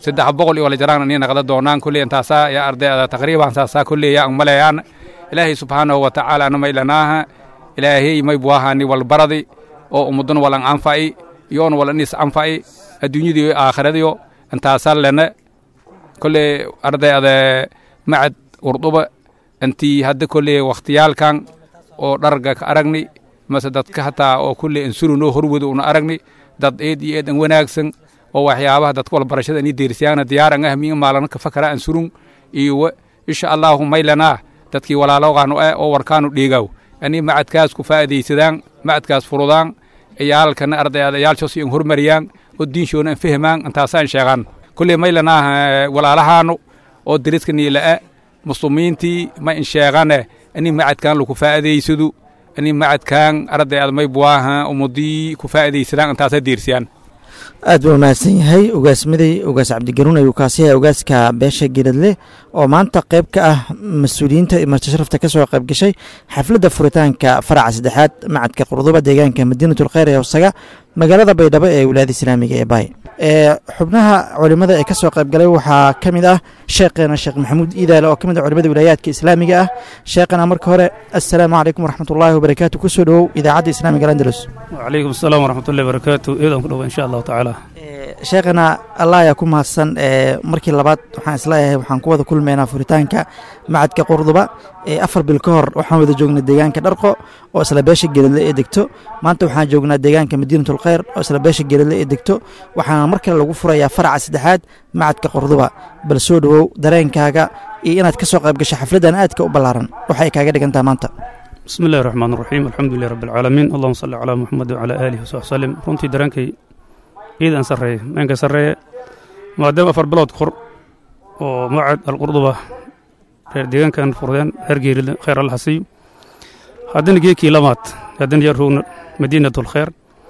saddex boqol iyo wala jaraan ini naqda doonaan kulley intaasaa yaa ardayda taqriiban saasaa kulley yaa umaleeyaan ilaahay subxaanahu wa tacaala na maylanaaha ilaahay may buahani walbaradi oo ummadun walan anfa'i yoon wala nis anfa'i adduunyadii aakhiradiyo intaasaa lene kolley ardayda macad urduba intii hadda kolley wakhtiyaalkan oo dharga ka aragni mase dadka hataa oo kulley insurunoo horwado una aragni dad eed iyo eed an wanaagsan oo waxyaabaha dadka walbarashada ini deersiyaana diyaaran ah miin maalana ka fakara ansurun iyo insha allahu maylanaa dadkii walaaloogaanu eh oo warkaanu dhiigaw ani macadkaas ku faa'iidaysadaan macadkaas furudaan ciyaalkana ardayada ciyaalshoos in hormariyaan oo diinshoona an fahmaan intaasaan sheegaan kulley maylanaa walaalahaanu oo deriska niila'e muslimiintii ma in sheegane ani macadkan lagu faa'iidaysadu ani macadkan ardayada may buwaaha ummadii ku faa'iidaysadaan intaasaa deersiyaan aad buu mahadsan yahay ugaasmaday ugaas cabdigaruun ayuu kaasi yahay ugaaska beesha geradle oo maanta qayb ka ah mas-uuliyiinta marti sharafta ka soo qayb gashay xafladda furitaanka faraca saddexaad macadka qurduba deegaanka madiinatul kheyr ee hosaga magaalada baydhabo ee wilaayada islaamiga ee baay ee xubnaha culimada ee ka soo qayb galay waxaa ka mid ah sheekheena sheekh maxamuud iidaale oo ka mid ah culimada wilaayaadka islaamiga ah sheekhana marka hore assalaamu calaykum waraxmatullaahi wabarakaatu kusoo dhowow idaacadda islaamiga andalus وعليكم السلام ورحمة الله وبركاته إذا كله إن شاء الله تعالى sheekhana allah ayaa ku mahadsan ee markii labaad waxaan isleeyahay waxaan ku wada kulmaynaa furitaanka macadka qurduba ee afar bil ka hor waxaan wada joognay deegaanka dharqo oo isla beesha geeladle ee degto maanta waxaan joognaa deegaanka madiinatul kheyr oo isla beesha geeladle ee degto waxaana mar kale lagu furayaa faraca saddexaad macadka qurduba bal soo dhowow dareenkaaga iyo inaad ka soo qayb gasho xafladdan aadka u ballaaran waxay kaaga dhigantaa maanta بسم الله الرحمن الرحيم الحمد لله رب العالمين اللهم صل على محمد وعلى آله وصحبه وسلم runtii dareenkay ciidan sarreeye meenka sarreeye maadaama afar bilood kor oo macad alqurduba reer deegaankan furdeen reer geerile khayr alla hasiiyo haddana geekii lamaad haddana yar rogna madiinatul khayr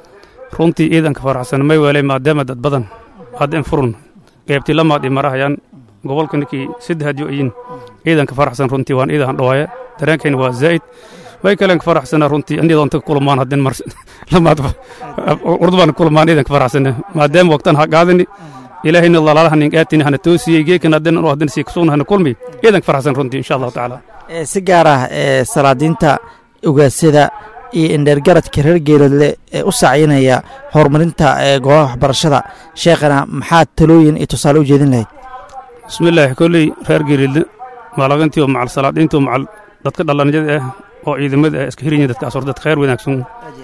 runtii ciidanka faraxsan may weelay maadaama dad badan hadda in furun qaybtii lamaad i marahayaan gobolka ninkii saddex hadyo ayin ciidanka faraxsan runtii waan ciidan dhawaaye dareenkayna waa zaa'id way kalen ka faraxsana runtii anidoon ta kulmaan haddin mar lamaad urdubaan kulmaan ciidanka faraxsana maadaama waqtan ha qaadani ilaahayna lalaalaha nin aatini hana toosiyey geekan haddin anu haddin sii kasugna hana kulmi ciidanka faraxsan runtii insha allahu tacaala Ee, si gaar ah ee salaadiinta ugaasyada iyo indheergaradka reer geeladle ee u sacyinaya horumarinta ee goobaha waxbarashada sheekhana maxaad talooyin iyo tusaale u jeedin lahayd bismillaahi kolley reer geeridle maalaqintii oo macal salaadiintii oo macal dadka dhallanyada ah oo ciidamada ah iska hirin dadkaas hor dad khayr wanaagsan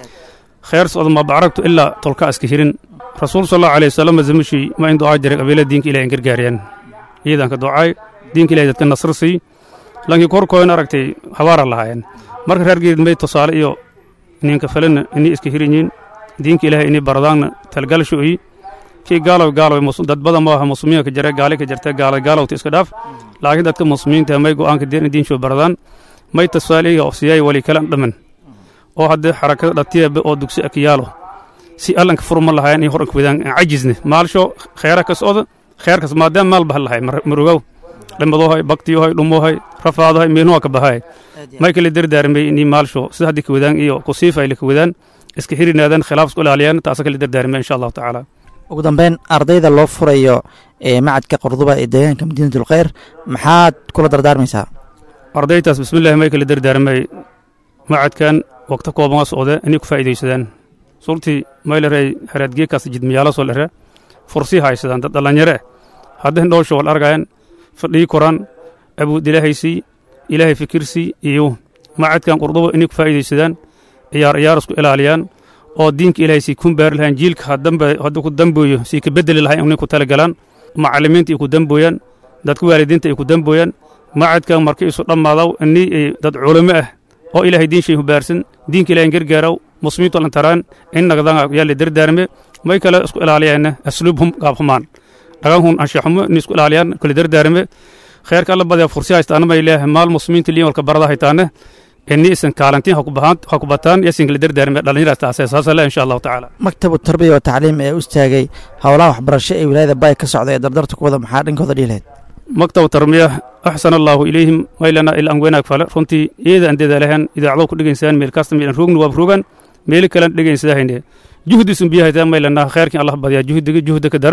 khayr socda ma bacragtu ilaa tolka iska hirin rasuul sal allahu alayhi wasallam zamashii ma in ducaa jiray qabiila diinka ilahay in gargaariyaan ciidanka ducaay diinka ilahay dadka nasr sii lankii korkoodan aragtay habaara lahaayeen marka reer geerid may tusaale iyo ninka falena inay iska hirin yihiin diinka ilahay inay baradaanna talgalsho iyi kii gaalow gaalow mus- dad badan ma aha muslimiinka jira gaali ka jirta gaala gaalowta iska dhaaf laakiin dadka muslimiinta may go'aanka deen in diinshoo baradaan may tasfaaliga oo siyay wali kala dhaman oo hadda xarakada dhatiyabe oo dugsi akiyaalo si allanka furma lahaayeen in horanka wadaan aan cajisne maalsho kheyra ka socda kheyrkas maadaama maal baha lahay marogow dhimadohay baktiyohay dhumohay rafaadohay meenuha ka bahay may kala dardaarmay inii maalsho sida haddii ka wadaan iyo kusiifa ay la ka wadaan iska hirinaadaan khilaaf isku ilaaliyaan taasa kala dardaarmay insha allahu tacaala ugu dambeyn ardayda loo furayo ee macadka qurduba ee deegaanka madiinatul kheyr maxaad kula dardaarmaysaa ardaytaas bismillahi may kala dardaarmay macadkan waqti kooban waa socde inay ku faa'iidaysadaan suurtii maylerey haraadgeekaas jidmiyaalo soo lere fursii haysadaan dad dhallinyare eh hadda hindhoosho wal argayan fadhii koraan abuud ilaahaysii ilaahay fikirsii iyo macadkan qurduba inay ku faa'iidaysadaan ciyaar ciyaar isku ilaaliyaan oo diinka ilaahay sii kun baari lahayn jiilka haddamba hadda ku dambooyo sii ka beddeli lahayn inay ku talagalaan macallimiinta ay ku dambooyaan dadka waalidiinta ay ku dambooyaan macadkan markii isu dhammaadaw inii ay dad culimo ah oo ilaahay diin shay hubaarsan diinka ilaahay gargaaraw muslimiintu lan taraan in nagdan yaa la dardaarme may kale isku ilaaliyaana asluubhum gaabhumaan dhaganhun anshaxumo in isku ilaaliyaan kala dardaarme kheerka alla badaya fursi haystaana may leeyahay maal muslimiinta liin walka barada haytaane ini isan kaalantiin ha ku bataan yasin kala dardaarme dhallinyaraas taasee saasa le insha allahu tacaala maktabu tarbiya wa tacliim ee u istaagay howlaha waxbarasho ee wilaayada baay ka socda ee dardarta ku wada maxaa dhankooda dhihi lahayd maktab tarbiya axsan allaahu ilayhim maylana ila an wanaag fale runtii iyada aan dadaalahan idaacado ku dhegaysaan meel kasta meel roogna waab rogan meeli kalen dhegaysadahayne juhdisun biyahaytaa maylana kheyrkin allah badiyaa juhdiga juhda ka dara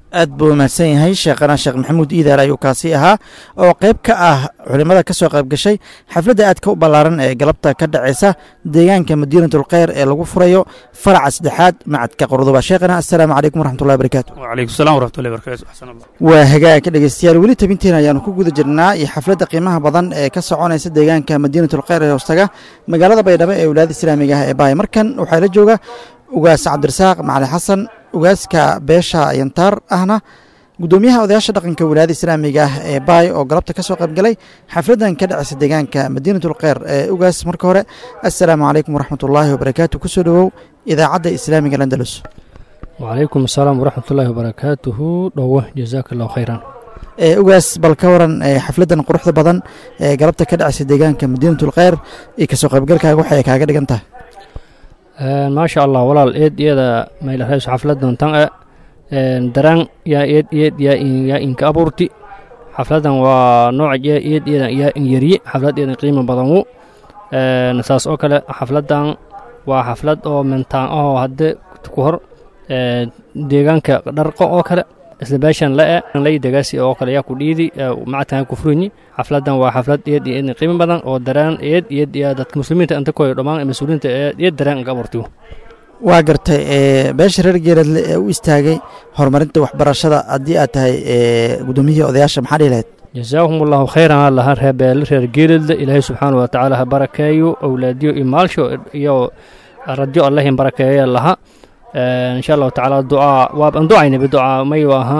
aad buu mahadsan yahay sheekhana sheekh maxamuud iidaar ayuu kaasi ahaa oo qayb ka ah culimmada ka soo qayb gashay xafladda aadka u ballaaran ee galabta ka dhacaysa deegaanka madiinatulkheyr ee lagu furayo faraca saddexaad macadka qurduba sheekhana assalaamu calaykum waraxmatullahi barakaatu wacalaykum salam waraxmatullahi barakatu axsan allah waa hagaagka dhegeystayaal weli tabinteena ayaanu ku guda jirnaa iyo xafladda qiimaha badan ee ka soconaysa deegaanka madiinatulkheyr ee hoostaga magaalada baydhabo ee wilaayada islaamiga ah ee baay markan waxaa la jooga ugaas cabdirasaaq macali xasan ugaaska beesha yantaar ahna guddoomiyaha odayaasha dhaqanka wilaayada islaamiga ah ee baay oo galabta ka soo qaybgalay xafladdan ka dhacaysa deegaanka madiinatulkheyr ee ugaas marka hore assalaamu calaykum waraxmatullaahi wabarakaatu kusoo dhowow idaacadda islaamiga landalus wacalaykum asalaam waraxmatullaahi wabarakaatuhu dhowo jazaaka allahu khayran ee ugaas bal ka waran ee xafladdan quruxda badan ee galabta ka dhacaysa deegaanka madiinatulkheyr iyo kasoo qaybgalkaaga waxay kaaga dhigan tahay maasha allah walaal eed iyada maylahays xafladan tan e daraan yaa eed eed yaa yaa inka abuurti xafladan waa nooc eed iyada yaa in yarye xaflad eedan qiimo badan wu saas oo kale xafladan waa xaflad oo mentaan ahoo hadde ku hor deegaanka dharqo oo kale isla beeshan la-e lay degaasi oo kale yaa ku dhiidi macadkan ku furinyi xafladan waa xaflad eed iyo eedin qiimo badan oo daraan eed eed iyo dadka muslimiinta inta koy dhammaan mas-uuliyiinta eed daraan inka abuurtiyo waa gartay beesha reer geeradle ee u istaagay horumarinta waxbarashada haddii aad tahay guddoomiyihii odayaasha maxaa dhihi lahayd jazaahum allahu khayran ha laha reebeele reer geeradle ilaahay subxaana wa tacaala ha barakeeyo awlaadiyo iyo maalsho iyo radyo allahin barakeeya laha insha allahu tacaala ducaa waa anducayna biducaa mayu ahaa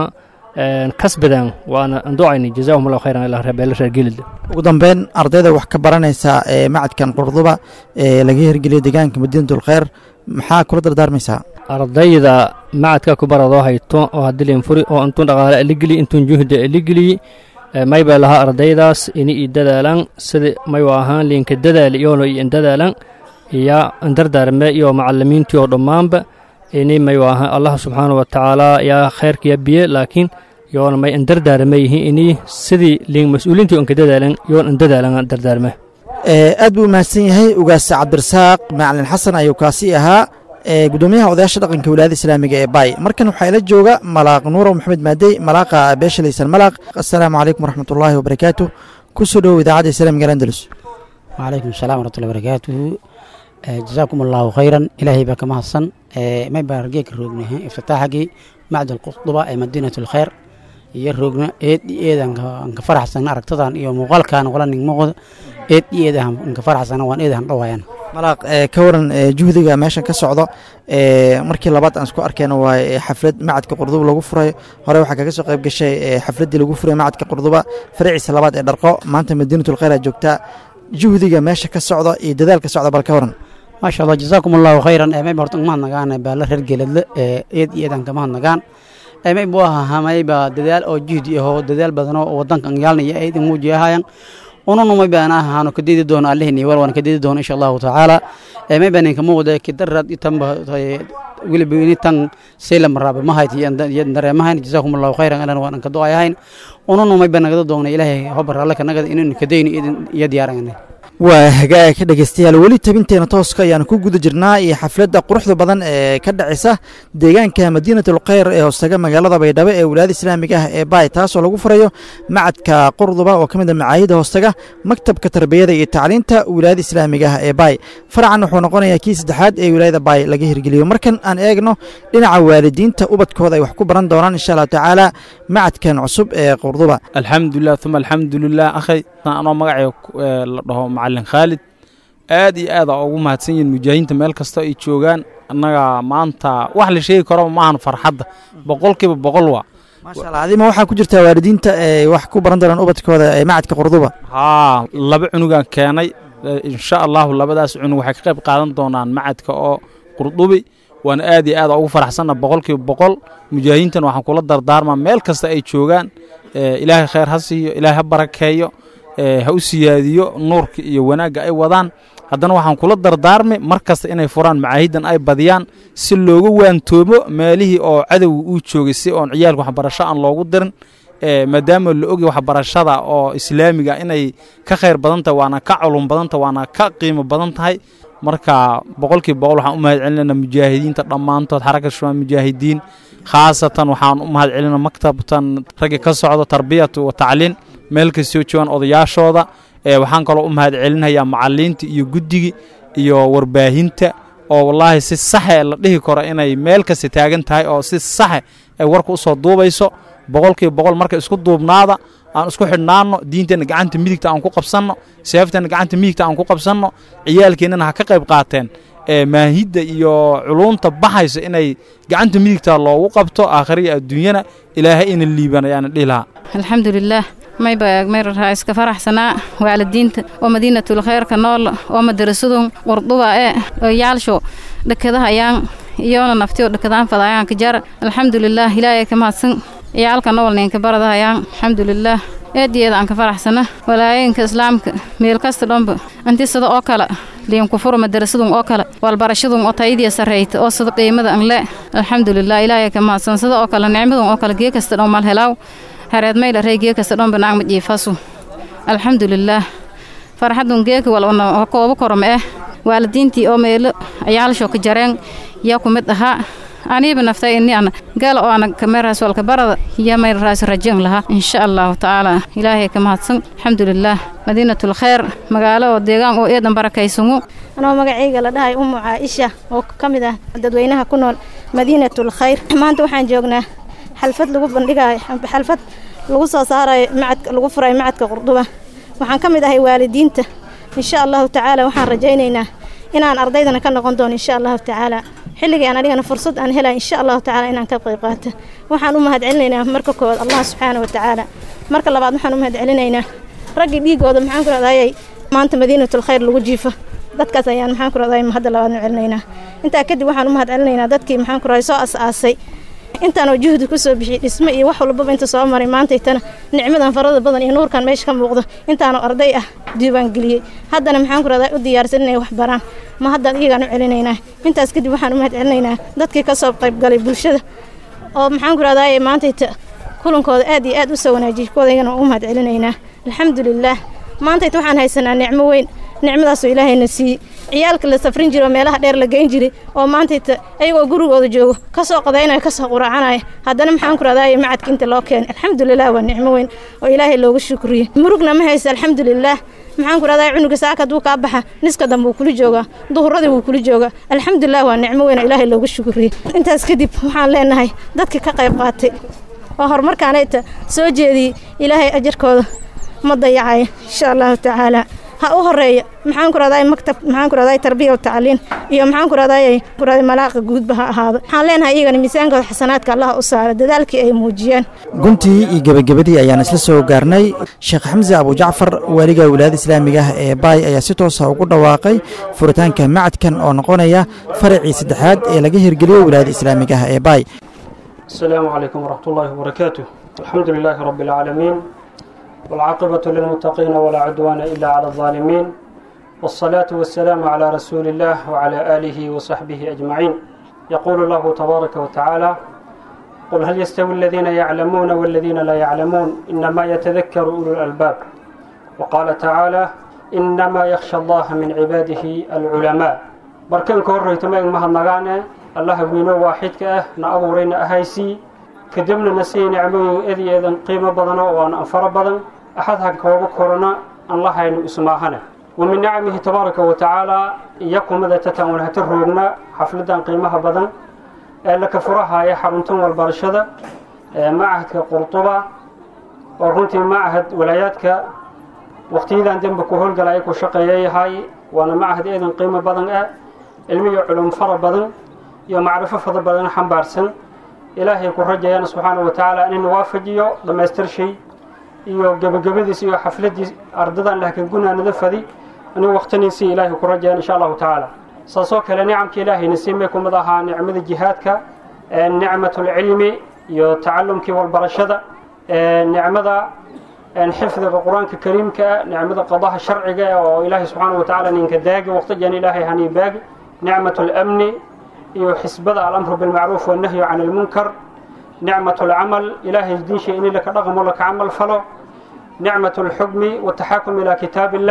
kasbadan waana anducayna jazaahum allahu khayran ilaa reebeele reer geeladle ugu dambeyn ardayda wax ka baranaysa ee macadkan qurduba ee laga hirgeliyay deegaanka madiinatulkheyr maxaa kula dardaarmaysaa ardayda macadka ku baradoo hayto oo hadilin furi oo intun dhaqaale aligeli intun juhda aligeli may bay lahaa ardaydaas ini i dadaalan sida mayu ahaan liinka dadaali iyoono iyo indadaalan iyo indardaarme iyo macalimiintii oo dhammaanba ini mayu ahaan allah subxaana wa tacaala yaa khayrkiya biye laakiin yoona may indardaarme yihiin ini sidii liin mas-uuliintii inka dadaalan yoon indadaalan dardaarme aad buu mahadsan yahay ugaas cabdirasaaq macalin xasan ayuu kaasi ahaa gudoomiyaha odayaasha dhaqanka wilaayada islaamiga ee baay markan waxaa ila jooga malaaq nuurow maxamed maadey malaaqa beesha laysan malaaq assalaamu calaykum waraxmatullaahi wabarakaatu kusoo dhowow idaacadda islaamiga andalus wacalaykum asalaam waraxmatullahi wabarakaatuhu jazaakum allahu khayran ilaahay baa ka mahadsan may baa hargeeka roogna iftitaaxagii macdal qurduba ee madiinat alkhayr iyo roogna eed eed aan ka faraxsan aragtadan iyo muuqaalkan wala ning muuqda eed eed aan ka faraxsan waan eed aan dhawaayaan malaaq ka waran juhdiga meeshan ka socdo markii labaad aan isku arkayna waa xaflad macadka qurduba lagu furay hore waxaa kaga soo qayb gashay xafladdii lagu furay macadka qurduba faraciisa labaad ee dharqo maanta madiinatulkhayr aa joogtaa juhdiga meesha ka socda iyo dadaalka socda bal ka waran maasha allah jazaakum allahu khayran mayba horta mahad nagaan baala reer geeladle eed iyo eedan ka mahad nagaan may buu ahaa mayba dadaal oo juhdi ahoo dadaal badanoo wadankan yaalnaya eedin muujiyahayan ununu may baan ahaano kadidi doono allihini wal waan kadidi doono insha allahu tacaala may baan inka muuqda kidarad itanba weliba ini tan selam raabe mahayt dareemahayn jazaakum allahu khayran alan waan ka ducayahayn ununu may baan nagada doona ilaahay hobar alle ka nagada inuu kadayni iyo diyaarangana waa hagaag dhegeystayaal weli tabinteena tooska ayaanu ku guda jirnaa iyo xafladda quruxda badan ee ka dhacaysa deegaanka madiinatulkheyr ee hoostaga magaalada baydhabo ee wilaayada islaamiga ah ee baay taasoo lagu furayo macadka qurduba oo ka mid a macaahida hoostaga maktabka tarbiyada iyo tacliinta wilaayada islaamiga ah ee baay faracan wuxuu noqonayaa kii saddexaad ee wilaayada baay laga hirgeliyo markan aan eegno dhinaca waalidiinta ubadkooda ay wax ku baran doonaan insha allahu tacaala macadkan cusub ee qurduba alxamdulilah uma alxamdulilah akhay anoo magacay la dhaho macalin khaalid aad iyo aad aa ugu mahadsan yihin mujaahidiinta meel kasta ay joogaan annaga maanta wax la sheegi karo maahan farxadda boqolkiiba boqol waa maasha allah adima waxaa ku jirtaa waalidiinta ay wax ku baran doonaan ubadkooda ee macadka qurduba haa laba cunugaan keenay insha allahu labadaas cunug waxay ka qayb qaadan doonaan macadka oo qurdubi waana aad iyo aad ugu faraxsanna boqolkiiba boqol mujaahidiintan waxaan kula dardaarmaa meel kasta ay joogaan ilaahay khayr ha siiyo ilaahay ha barakeeyo ha u siyaadiyo nuurka iyo wanaagga ay wadaan haddana waxaan kula dardaarmay mar kasta inay furaan macaahidan ay badiyaan si looga waantoomo meelihii oo cadowga uu joogay si oon ciyaalka waxbarasho aan loogu dirin maadaama la ogay waxbarashada oo islaamiga inay ka khayr badan tahay waana ka culum badan tahay waana ka qiimo badan tahay marka boqolkiiba boqol waxaan u mahad celinaynaa mujaahidiinta dhammaantood xaraka shumaa mujaahidiin khaasatan waxaan u mahad celinaa maktabtan ragga ka socda tarbiyatu wa tacliin meel kastoo joogaan odayaashooda ee waxaan kaloo u mahad celinayaa macalliinta iyo guddiga iyo warbaahinta oo wallaahi si saxe la dhihi karo inay meel kasta taagan tahay oo si saxe ay warka u soo duubayso boqolkiiba boqol marka isku duubnaada aan isku xidhnaanno diinteenna gacanta midigta aan ku qabsanno seefteenna gacanta midigta aan ku qabsanno ciyaalkeennana ha ka qayb qaateen ee maahidda iyo culunta baxaysa inay gacanta midigta loogu qabto aakhiriya adduunyana ilaahay ina liiban ayaana dhihi lahaa alxamdulilaah mayba mayraraa iska faraxsanaa waalidiinta oo madiinatul khayrka nool oo madarasadun warduba ee oo yaalsho dhakadahayaan iyoona naftiyo dhakadaan fadayaan kajar alxamdulilaah ilaahay ka mahadsan ciyaalka nool ninka baradahayaan alxamdulilaah eediyeeda aan ka faraxsana walaayinka islaamka meel kasta dhanba anti sida oo kale liinkufuro madarasadun oo kale walbarashadun oo tayadiya sarreyta oo sida qiimada an le alxamdulilah ilaahay ka mahadsan sida oo kale nicmadun oo kale gee kasta dhan mal helaaw hareed mayla rey gee kasta dhanba naag majiifasu alxamdulilaah farxadun geeka wal una koobo korma eh waalidiintii oo meelo ciyaalsho ka jareen yaa ku mid ahaa aniiba naftay ini ana gaala oo ana kameeraas walka barada yaa mayl raas rajan lahaa insha allahu tacaala ilaahay ka mahadsan alxamdulilaah madiinatul khayr magaalo oo deegaan oo eedan barakaysangu anoo magacayga la dhahay umu caaisha oo ka mid ah dadweynaha ku nool madiinatul khayr maanta waxaan joognaa xalfad lagu bandhigayo xalfad lagu soo saarayo macadka lagu furayo macadka qurduba waxaan ka mid ahay waalidiinta insha allahu tacaala waxaan rajaynaynaa inaan ardaydana ka noqon doono insha allahu tacaala xilligii aan anigana fursad aan helay insha allahu tacaala inaan ka qayb qaato waxaan u mahad celinaynaa marka koowaad allah subxaana wa tacaala marka labaad waxaan u mahad celinaynaa raggii dhiigooda maxaan ku rahdayay maanta madiinatul khayr lagu jiifo dadkaas ayaan maxaan ku rahdayay hadda labaadna celinaynaa intaa kadib waxaan u mahad celinaynaa dadkii maxaan ku rahay soo as-aasay intaanoo juhdi ku soo bixiyey dhismo iyo wax walbaba inta soo maray maantaytana nicmadan farada badan iyo nuurkan meesha ka muuqdo intaanoo arday ah diiwaangeliyey haddana maxaan ku rahdaa u diyaarsan inay wax baraan ma haddaan iyagaan u celinaynaa intaas kadib waxaan u mahad celinaynaa dadkii ka soo qaybgalay bulshada oo maxaan ku rahdaa maantayta kulankooda aad iyo aad u soo wanaajiyey kuwadaygana u mahad celinaynaa alxamdulilaah maantayta waxaan haysanaa nicmo weyn nicmadaasoo ilaahayna siiyey ciyaalka la safrin jiro meelaha dheer la geyn jiray oo maantayta ayagoo gurigooda joogo ka soo qadaynaya ka soo quraacanaya haddana maxaan ku rahdaaya macadka inta loo keenay alxamdulilah waa nicmo weyn oo ilaahay loogu shukriyey murugna ma haysa alxamdulilaah maxaan ku rahdaaya cunuga saaka hadduu kaa baxa niska dambe wuu kula joogaa duhuradii wuu kula joogaa alxamdulilah waa nicmo weyn oo ilaahay loogu shukriyey intaas kadib waxaan leenahay dadkii ka qayb qaatay oo horumarkaanayta soo jeediyey ilaahay ajarkooda ma dayacaya insha allahu tacaala ha u horeeya maxaan ku rahday maktab maxaan ku rahday tarbiya wa tacliin iyo maxaan ku rahday ku rahday malaaqa guudba ha ahaado waxaan leenahay iyagana miisaankooda xasanaadka allah u saara dadaalkii ay muujiyeen guntii iyo gebagabadii ayaan isla soo gaarnay sheekh xamse abujacfar waaliga wilaayada islaamiga ah ee baay ayaa si toosa ugu dhawaaqay furitaanka macadkan oo noqonaya faracii saddexaad ee laga hirgeliyo wilaayada islaamiga ah ee baay السلام عليكم ورحمة الله وبركاته الحمد لله رب العالمين والعاقبة للمتقين ولا عدوان إلا على الظالمين والصلاة والسلام على رسول الله وعلى آله وصحبه أجمعين يقول الله تبارك وتعالى قل هل يستوي الذين يعلمون والذين لا يعلمون إنما يتذكر أولو الألباب وقال تعالى إنما يخشى الله من عباده العلماء بركان كوري تمام مهن نغاني الله وينو واحد كأه نأبورين أهيسي كدبنا نسي نعمه إذي إذن قيمة بدنا وأن أنفر بدن أحدها كوبا كورونا الله ينو اسماهنا ومن نعمه تبارك وتعالى يقوم ذا تتعون هترهبنا حفلة قيمها بدن لك فرها يا حرمتم والبرشدة معهد قرطبة ورنتي معهد ولاياتك وقتيدا دنبك وهول قلايك وشقياي هاي وانا معهد ايضا قيمة بدن علمي علوم فر بدن يا معرفة فضل بدن حنبارسن ilaahay ku rajayaan subxaana wa tacaala in waafajiyo dhammaystir shay iyo gebagabadiis iyo xafladiis ardadan laakiin gunaanada fadi inuu waqtiniisii ilaahay ku rajayaan insha allahu tacaala saasoo kale nicamka ilaahayna siimay kumid ahaa nicmada jihaadka nicmatulcilmi iyo tacalumkii walbarashada nicmada xifdiga qur-aanka kariimka nicmada qadaha sharciga oo ilaahay subxaana wa tacaala ninka daagi waqtijan ilaahay hani baagi nicmatulamni iyo xisbada alamru bilmacruuf wannahyu can almunkar nicmat alcamal ilaahay diinsha in laka dhaqmo laka camal falo nicmat alxukmi wataxaakum ilaa kitaab illah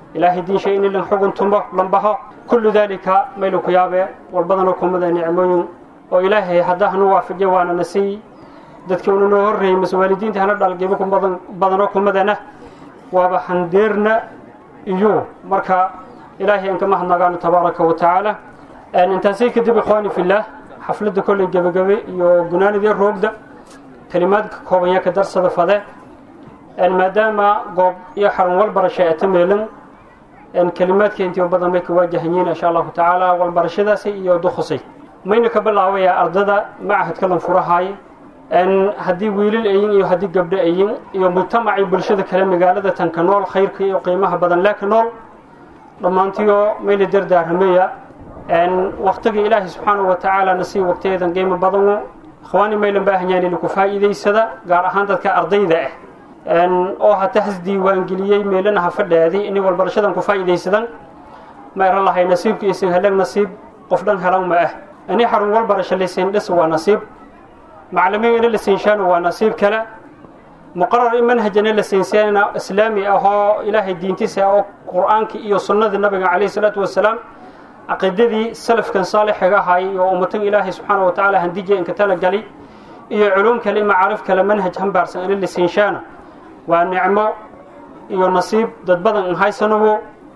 ilaahay diinshay in lan xugun tumo lambaho kullu daalika maylu ku yaabee walbadanoo kumada nicmooyin oo ilaahay haddaa hanu waafajiya waana na siiy dadkii una noo horreeyey mase waalidiinta hana dhalgibo ku badan badanoo kumadana waaba handeerna iyo marka ilaahay aan ka mahadnagaano tabaaraka wa tacaala intaasay kadib ikhwaani fillaah xafladda kolley gebagabe iyo gunaanidii roogda kelimaadka kooban yaa ka darsada fade maadaama goob iyo xarun walbarasha ata meelan kelimaadka intii badan may ka waajahanyiin insha allahu tacaala walbarashadaasi iyo dukhusay mayna ka bilaabaya ardada macahadka lan furahaay haddii wiilal ayin iyo haddii gabdho ayin iyo mujtamacii bulshada kale magaalada tanka nool khayrka iyo qiimaha badan leeka nool dhammaantiyo mayla dardaarramaya waktiga ilaahay subxaanahu wa tacaala na sii waqtiyadan qiimo badanu ikhwaani maylan baahanyaan ina ku faa'iidaysada gaar ahaan dadka ardayda ah oo hata has diiwaangeliyey meelana ha fadhaaday inay walbarashadan ku faa'iidaysadan ma eran lahay nasiibka isin helag nasiib qof dhan helan ma ah ini xarun walbarasho laysiin dhis waa nasiib maclimiin ina la siinshaana waa nasiib kale muqarar in manhajana la siinsaana islaami ah oo ilaahay diintiisa oo qur'aanka iyo sunnada nabiga calayhi salaatu wasalaam caqiidadii salafkan saalixiga ahaayay oo ummatan ilaahay subxaana wa tacaala handija inka talagali iyo culuum kale macaarif kale manhaj hambaarsan ina la siinshaana waa nicmo iyo nasiib dad badan in haysanowo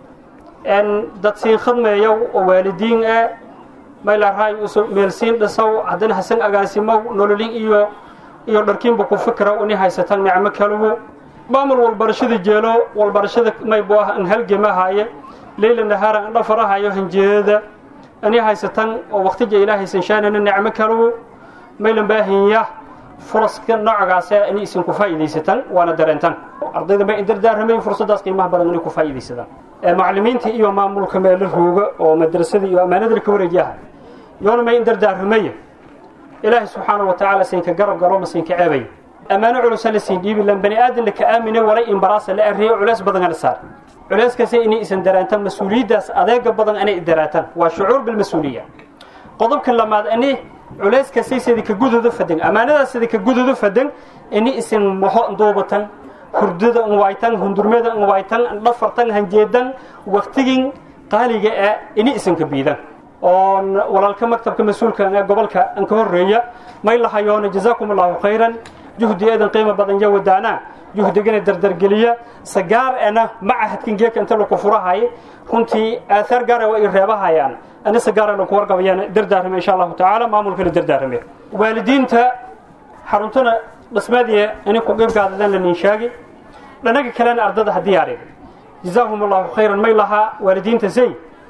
dad siin khadmeeyow oo waalidiin ah maylaaraay meelsiin dhisow haddana hasan agaasimow nololin iyo iyo dharkiinba ku fikra ini haysatan nicmo kalugu maamul walbarashada jeelo walbarashada maybu ah an halgemahaaye leyla nahaara an dhafarahayo hanjeedada ini haysatan oo waqtija ilaahay sanshaanana nicmo kalugu maylan baahinya furaska noocaase inay isin ku faa'iidaysatan waana dareentan ardayda may dardaarramay fursaddaas qiimaha badan inay ku faa'iidaysadaan macallimiinta iyo maamulka meelo rooga oo madrasada iyo ammaanada ka wareejiyaha yoona may dardaarramaya ilaahay subxaana wa tacaala siinka garab galo ma siinka ceebay ammaano culusa la siin dhiibi lan bani aadan laka aamine walay imbaraasa la arriye culeys badan la saar culeyskaasi inay isan dareentaan mas-uuliyaddaas adeega badan inay daraataan waa shucuur bilmas-uuliya qodobka lamaad ini culeyskasi sida ka gududa fadan ammaanadaas sida ka gududa fadan ini isin maxo duubatan hurdada nwaytan hundurmada nwaytan dhafartan hanjeedan waqtigin qaaliga ah ini isinka biidan oo walaalka maktabka mas-uulka ee gobolka an ka horeeya may lahayoona jazaakum allahu khayran juhdi eedan qiimo badan ya wadaana juhdigana dardargeliya sagaar ena macahadkan geeka inta laku furahay runtii aahaar gaara waa ay reebahayaan ani sagaara laku wargabayaan dardaarame insha allahu tacaala maamulkana dardaarame waalidiinta xaruntana dhismaadiya inay ku qeybgaadadaan la ninshaagi dhanaga kalena ardada haddii arig jazaahum allahu khayran may lahaa waalidiinta say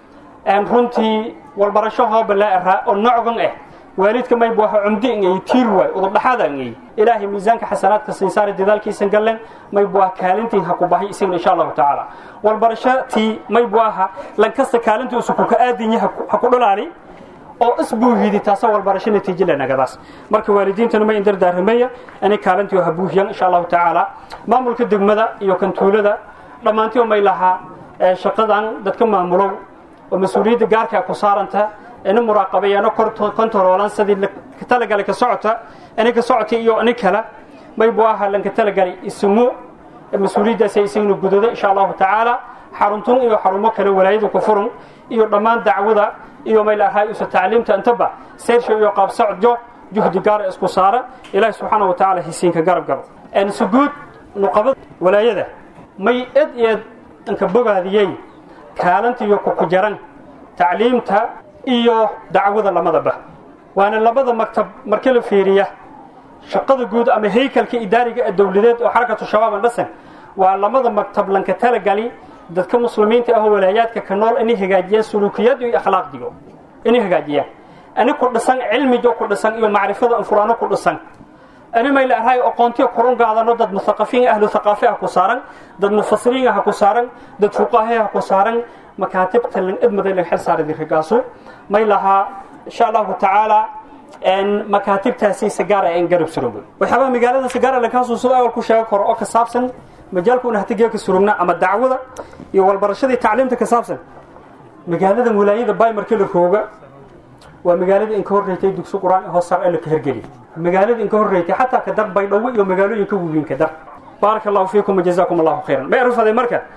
runtii walbarasho hooba laa araa oo nocgan ah waalidka may buaha cumdi ingay tiir waay udubdhaxaada ingay ilaahay miisaanka xasanaadka siinsaari dadaalkiisan gallen may buaha kaalintiin ha ku bahay isagna insha allahu tacaala walbarasho tii may buaha lankasta kaalinta usu kuka aadinye ha ku dhalaali oo isbuuhidi taasoo walbarasho natiijo lenagadaas marka waalidiintana may indardaarramaya inay kaalintii ha buuhiyan insha allahu tacaala maamulka degmada iyo kantuulada dhammaantii may lahaa shaqadan dadka maamulow oo mas-uuliyadda gaarkaa ku saaranta ina muraaqabeeyano kontaroolan sidii ka talagalay ka socota inay ka socota iyo ini kale may buu ahaa lanka talagalay isimo mas-uuliyaddaas isagna gudada insha allahu tacaala xaruntun iyo xarumo kale walaayada ku furun iyo dhammaan dacwada iyo may lahaa isu tacliimta intaba seyrsha iyo qaab socodjo juhdi gaara isku saara ilaahi subxaana wa tacaala hisiinka garab galo suguud nuqabada walaayada may ed eed inka bogaadiyey kaalanta iyo kuku jaran tacliimta iyo dacwada lamadaba waana labada maktab marka la fiiriya shaqada guud ama haykalka idaariga ee dowladeed oo xarakatu shabaab andhasan waa lamada maktab lanka talagali dadka muslimiinta ah oo walaayaadka ka nool inay hagaajiyaan suluukiyad iyo akhlaaqdigo inay hagaajiyaan ani ku dhisan cilmijo ku dhisan iyo macrifada anfuraano ku dhisan ani may leedahay aqoontiyo korun qaadano dad muthaqafiin ahlu thaqaafi ah ku saaran dad mufasiriin ah ku saaran dad fuqahe ah ku saaran makaatibta lan idmaday lan xil saaray dirigaasu may lahaa insha allahu tacaala makaatibtaasi sagaara aan garab surugno waxyaabaa magaalada sagaara lankaasu sida awal ku sheego karo oo ka saabsan majaalkuna hatigeeka ka surugna ama dacwada iyo walbarashadii tacliimta ka saabsan magaalada wilaayada bay markii la rooga waa magaalada inka horreeytay dugsi qur-aan hoos sar ee la ka hergeli magaalada inka horreeytay xataa ka dar baydhabo iyo magaalooyinka waaweyn ka dar baaraka allahu fiikum wajazaakum allahu khayran ma arfaday marka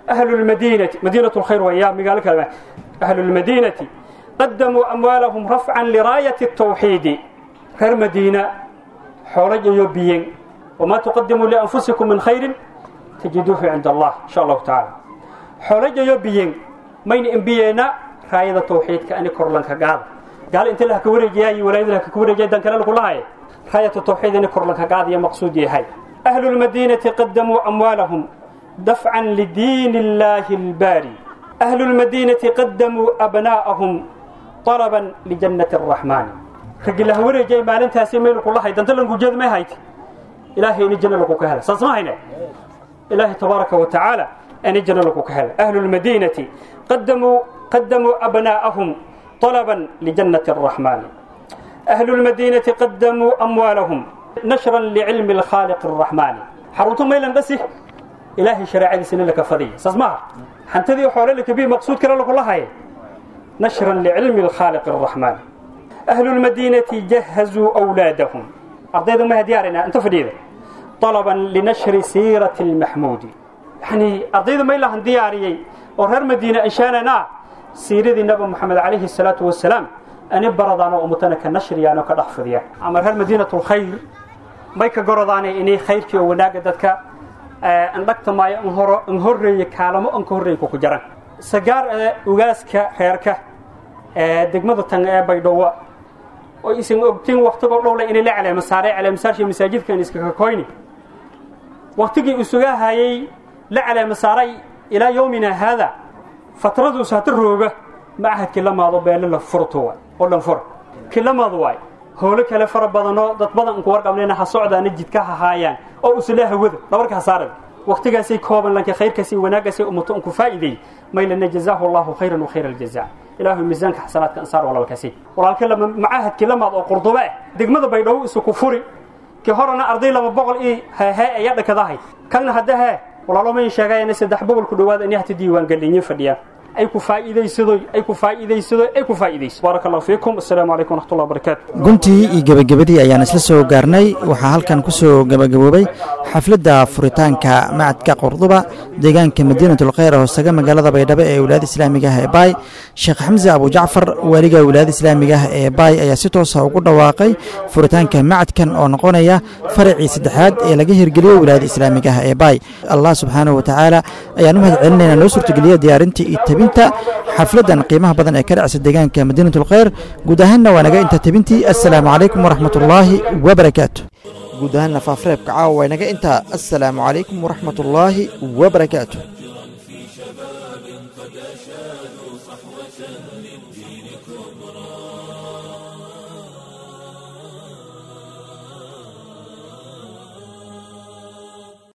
ahlu lmadiinati madiinatu lkhayr waya magaalo kale ahlu lmadiinati qadamuu amwaalahum rafcan liraayati الtawxiidi reer madiina xoolayayo biyen wamaa tuqadimuu lianfusikum min khayrin tajiduuhu cinda allah insha allahu tacaala xoolayayo biyen mayna imbiyeena raayada tawxiidka ani korlanka gaada gaal inta la ka wareejiyaay walaayada la ka wareejiyay dan kale lagu lahaye raayatu tawxiid ani korlanka gaada iyo maqsuud yahay ahlu lmadiinati qadamuu amwaalahum dafcan lidiin illaahi albaari ahlu lmadiinati qadamuu abnaa'ahum طلبا لجنة الرحمن رجل له ورجي ما لنت هسي ميل كل هاي دنتلن وجد ما هايت إلهي إن جنة لكو كهلا ساسما هنا إلهي تبارك وتعالى أن جنة لكو كهلا أهل المدينة قدموا قدموا أبناءهم طلبا لجنة الرحمن أهل المدينة قدموا أموالهم نشرا لعلم الخالق الرحمن حروتهم ميلا بس إلهي شرع سنة لك فضي ساسما حنتذي حول لك بيه مقصود كلا لكو هاي نشرا لعلم الخالق الرحمن أهل المدينة جهزوا أولادهم أرضيهم ما ديارنا أنت فريدة طلبا لنشر سيرة المحمود يعني أرضيهم ما إلا دياري ورهر مدينة إنشاننا سيرة النبي محمد عليه الصلاة والسلام أن برضانا ومتنا كنشر يعني كنحفظ يعني أما هر مدينة الخير ما يكجرداني إني خير كي وناقدتك أن لقت ما انهر انهر كلامه انهر كوكجران sagaar ee ugaaska reerka ee degmada tan ee baydhabo oo isin ogtiin waqtigoo dhowle inay la caleema saaray caleemasaashii masaajidkan iskaga koyni waqtigii isuga hayay la caleema saaray ilaa yowmina haada fatradu saata rooga macahadkii la maado beele la furto waay oo dhan fur kii la maado waay howlo kale fara badanoo dad badan unku warqabnayna ha socdaana jidka hahaayaan oo usla hawada dhabarka hasaarada waqtigaasay kooban lanka khayrkaasi wanaagaasay ummato unku faa'iideey maylana jazaahu allahu khayran wa khayra aljazaa ilaahu miisaanka xasanaadka ansaar walaalkaasi walaalka lama macahadkii lamaad oo qurduba ah degmada baydhabo isu ku furi kii horena arday laba boqol ii heehee ayaa dhakadahay kanna hadda hee walaalo may sheegayana saddex boqol ku dhowaad ani hata diiwaan gelinyo fadhiyaan ay ku faa'iidaysadoy ay ku faa'iidaysadoy ay ku faa'iidayso baaraka allahu fiikum assalaamu calaykum waraxmatullahi wabarakaatu guntii iyo gebagabadii ayaan isla soo gaarnay waxaa halkan ku soo gebagaboobay xafladda furitaanka macadka qurduba deegaanka madiinatulkhayr hoosaga magaalada baydhabo ee wilaayada islaamiga ah ee baay sheekh xamse abujacfar waaliga wilaayada islaamiga ah ee baay ayaa si toosa ugu dhawaaqay furitaanka macadkan oo noqonaya faracii saddexaad ee laga hirgeliyo wilaayada islaamiga ah ee baay allah subxaanahu watacaala ayaan u mahad celinaynaa noo suurtageliya diyaarintii iyo tebinta xafladdan qiimaha badan ee ka dhacsa deegaanka madiinatulkhayr guud ahaanna waa naga inta tebintii assalaamu calaykum waraxmatullaahi wabarakaatu guud ahaanna faafreebka caawa waa naga intaa assalaamu calaykum waraxmatullaahi wabarakaatu قد أشادوا صحوة للدين كبرى